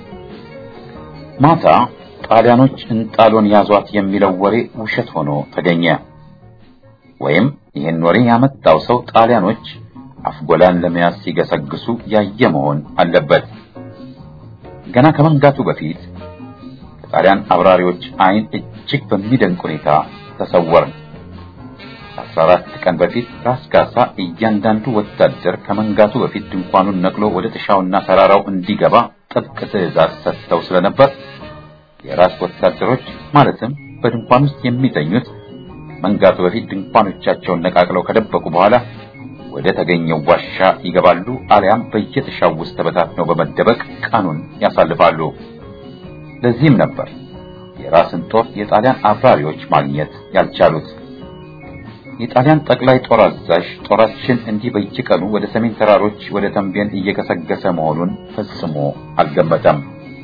ማታ ጣሊያኖች እንጣሎን ያዟት የሚለው ወሬ ውሸት ሆኖ ተገኘ። ወይም ይህን ወሬ ያመጣው ሰው ጣሊያኖች አፍጎላን ለመያዝ ሲገሰግሱ ያየ መሆን አለበት። ገና ከመንጋቱ በፊት ከጣሊያን አብራሪዎች ዓይን እጅግ በሚደንቅ ሁኔታ ተሰወርን። ከአስራ አራት ቀን በፊት ራስ ካሳ እያንዳንዱ ወታደር ከመንጋቱ በፊት ድንኳኑን ነቅሎ ወደ ጥሻውና ተራራው እንዲገባ ጥብቅ ትዕዛዝ ሰጥተው ስለነበር የራስ ወታደሮች ማለትም በድንኳን ውስጥ የሚተኙት መንጋቱ በፊት ድንኳኖቻቸውን ነቃቅለው ከደበቁ በኋላ ወደ ተገኘው ዋሻ ይገባሉ፣ አሊያም በየጥሻው ውስጥ ተበታትነው በመደበቅ ቀኑን ያሳልፋሉ። ለዚህም ነበር የራስን ጦር የጣሊያን አብራሪዎች ማግኘት ያልቻሉት። የጣሊያን ጠቅላይ ጦር አዛዥ ጦራችን እንዲህ በየቀኑ ወደ ሰሜን ተራሮች ወደ ተንቤን እየገሰገሰ መሆኑን ፈጽሞ አልገመተም።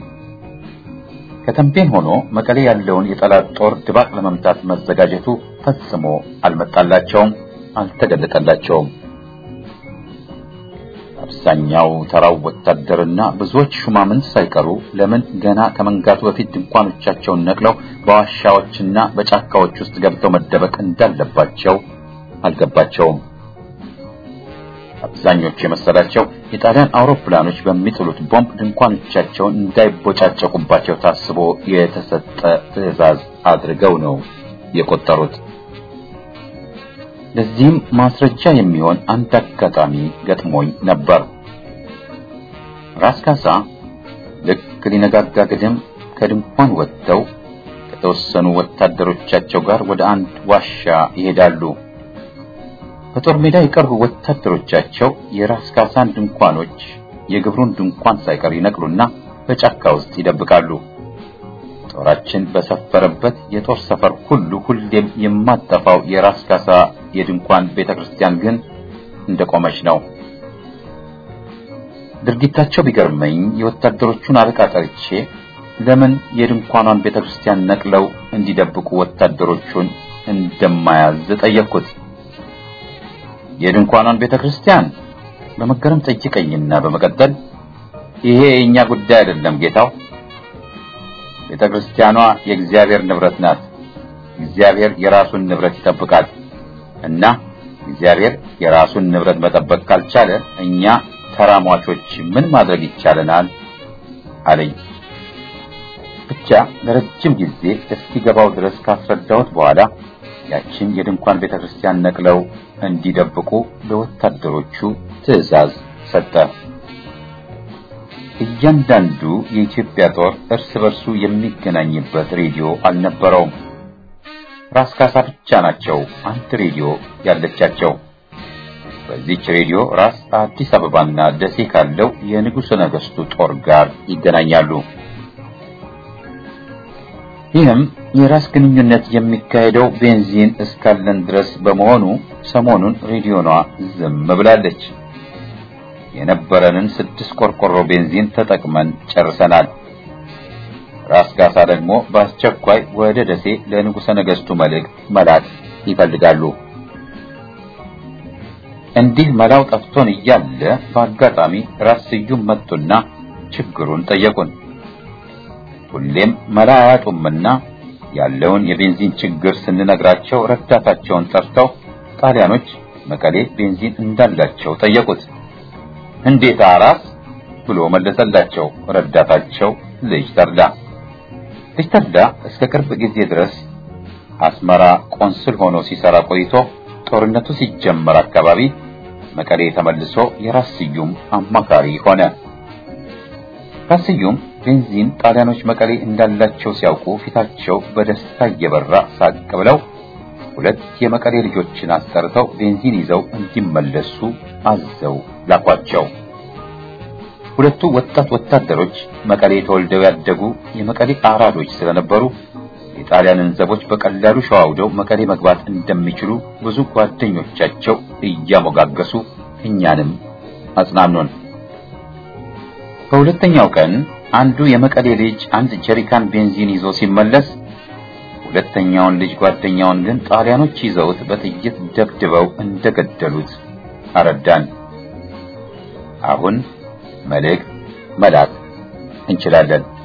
ከተንቤን ሆኖ መቀሌ ያለውን የጠላት ጦር ድባቅ ለመምታት መዘጋጀቱ ፈጽሞ አልመጣላቸውም፣ አልተገለጠላቸውም። አብዛኛው ተራው ወታደርና ብዙዎች ሹማምንት ሳይቀሩ ለምን ገና ከመንጋቱ በፊት ድንኳኖቻቸውን ነቅለው በዋሻዎችና በጫካዎች ውስጥ ገብተው መደበቅ እንዳለባቸው አልገባቸውም። አብዛኞቹ የመሰላቸው የጣሊያን አውሮፕላኖች በሚጥሉት ቦምብ ድንኳኖቻቸውን እንዳይቦጫጨቁባቸው ታስቦ የተሰጠ ትዕዛዝ አድርገው ነው የቆጠሩት። ለዚህም ማስረጃ የሚሆን አንድ አጋጣሚ ገጥሞኝ ነበር። ራስ ካሳ ልክ ሊነጋጋ ግድም ከድንኳን ወጥተው ከተወሰኑ ወታደሮቻቸው ጋር ወደ አንድ ዋሻ ይሄዳሉ። በጦር ሜዳ የቀሩ ወታደሮቻቸው የራስ ካሳን ድንኳኖች፣ የግብሩን ድንኳን ሳይቀር ይነቅሉና በጫካ ውስጥ ይደብቃሉ። ጦራችን በሰፈረበት የጦር ሰፈር ሁሉ ሁሌም የማጠፋው የራስ ካሳ የድንኳን ቤተክርስቲያን ግን እንደቆመች ነው። ድርጊታቸው ቢገርመኝ የወታደሮቹን አለቃ ጠርቼ ለምን የድንኳኗን ቤተክርስቲያን ነቅለው እንዲደብቁ ወታደሮቹን እንደማያዝ ጠየቅኩት። የድንኳኗን ቤተክርስቲያን በመገረም ጠይቀኝና በመቀጠል ይሄ የእኛ ጉዳይ አይደለም ጌታው ቤተ ክርስቲያኗ የእግዚአብሔር ንብረት ናት። እግዚአብሔር የራሱን ንብረት ይጠብቃል እና እግዚአብሔር የራሱን ንብረት መጠበቅ ካልቻለ እኛ ተራሟቾች ምን ማድረግ ይቻለናል? አለኝ። ብቻ ለረጅም ጊዜ እስኪገባው ድረስ ካስረዳሁት በኋላ ያችን የድንኳን ቤተ ክርስቲያን ነቅለው እንዲደብቁ ለወታደሮቹ ትዕዛዝ ሰጠ። እያንዳንዱ የኢትዮጵያ ጦር እርስ በርሱ የሚገናኝበት ሬዲዮ አልነበረውም። ራስ ካሳ ብቻ ናቸው አንድ ሬዲዮ ያለቻቸው። በዚች ሬዲዮ ራስ አዲስ አበባና ደሴ ካለው የንጉሠ ነገሥቱ ጦር ጋር ይገናኛሉ። ይህም የራስ ግንኙነት የሚካሄደው ቤንዚን እስካለን ድረስ በመሆኑ ሰሞኑን ሬዲዮኗ ዝም ብላለች። የነበረንን ስድስት ቆርቆሮ ቤንዚን ተጠቅመን ጨርሰናል። ራስ ጋሳ ደግሞ በአስቸኳይ ወደ ደሴ ለንጉሠ ነገሥቱ መልእክት መላክ ይፈልጋሉ። እንዲህ መላው ጠፍቶን እያለ በአጋጣሚ ራስ ስዩም መጡና ችግሩን ጠየቁን። ሁሌም መላ አያጡምና ያለውን የቤንዚን ችግር ስንነግራቸው ረዳታቸውን ጠርተው ጣሊያኖች መቀሌ ቤንዚን እንዳላቸው ጠየቁት። እንዴት አራስ ብሎ መለሰላቸው ረዳታቸው ልጅ ተርዳ። ልጅ ተርዳ እስከ ቅርብ ጊዜ ድረስ አስመራ ቆንስል ሆኖ ሲሰራ ቆይቶ ጦርነቱ ሲጀመር አካባቢ መቀሌ ተመልሶ የራስ ስዩም አማካሪ ሆነ። ራስ ስዩም ቤንዚን ጣሊያኖች መቀሌ እንዳላቸው ሲያውቁ ፊታቸው በደስታ እየበራ ሳቅ ብለው ሁለት የመቀሌ ልጆችን አስጠርተው ቤንዚን ይዘው እንዲመለሱ አዘው ላኳቸው። ሁለቱ ወጣት ወታደሮች መቀሌ ተወልደው ያደጉ የመቀሌ አራዶች ስለነበሩ የጣሊያንን ዘቦች በቀላሉ ሸዋውደው መቀሌ መግባት እንደሚችሉ ብዙ ጓደኞቻቸው እያሞጋገሱ እኛንም አጽናኑን። በሁለተኛው ቀን አንዱ የመቀሌ ልጅ አንድ ጀሪካን ቤንዚን ይዞ ሲመለስ ሁለተኛውን ልጅ ጓደኛውን ግን ጣሊያኖች ይዘውት በጥይት ደብድበው እንደገደሉት አረዳን። አሁን መልእክት መላክ እንችላለን።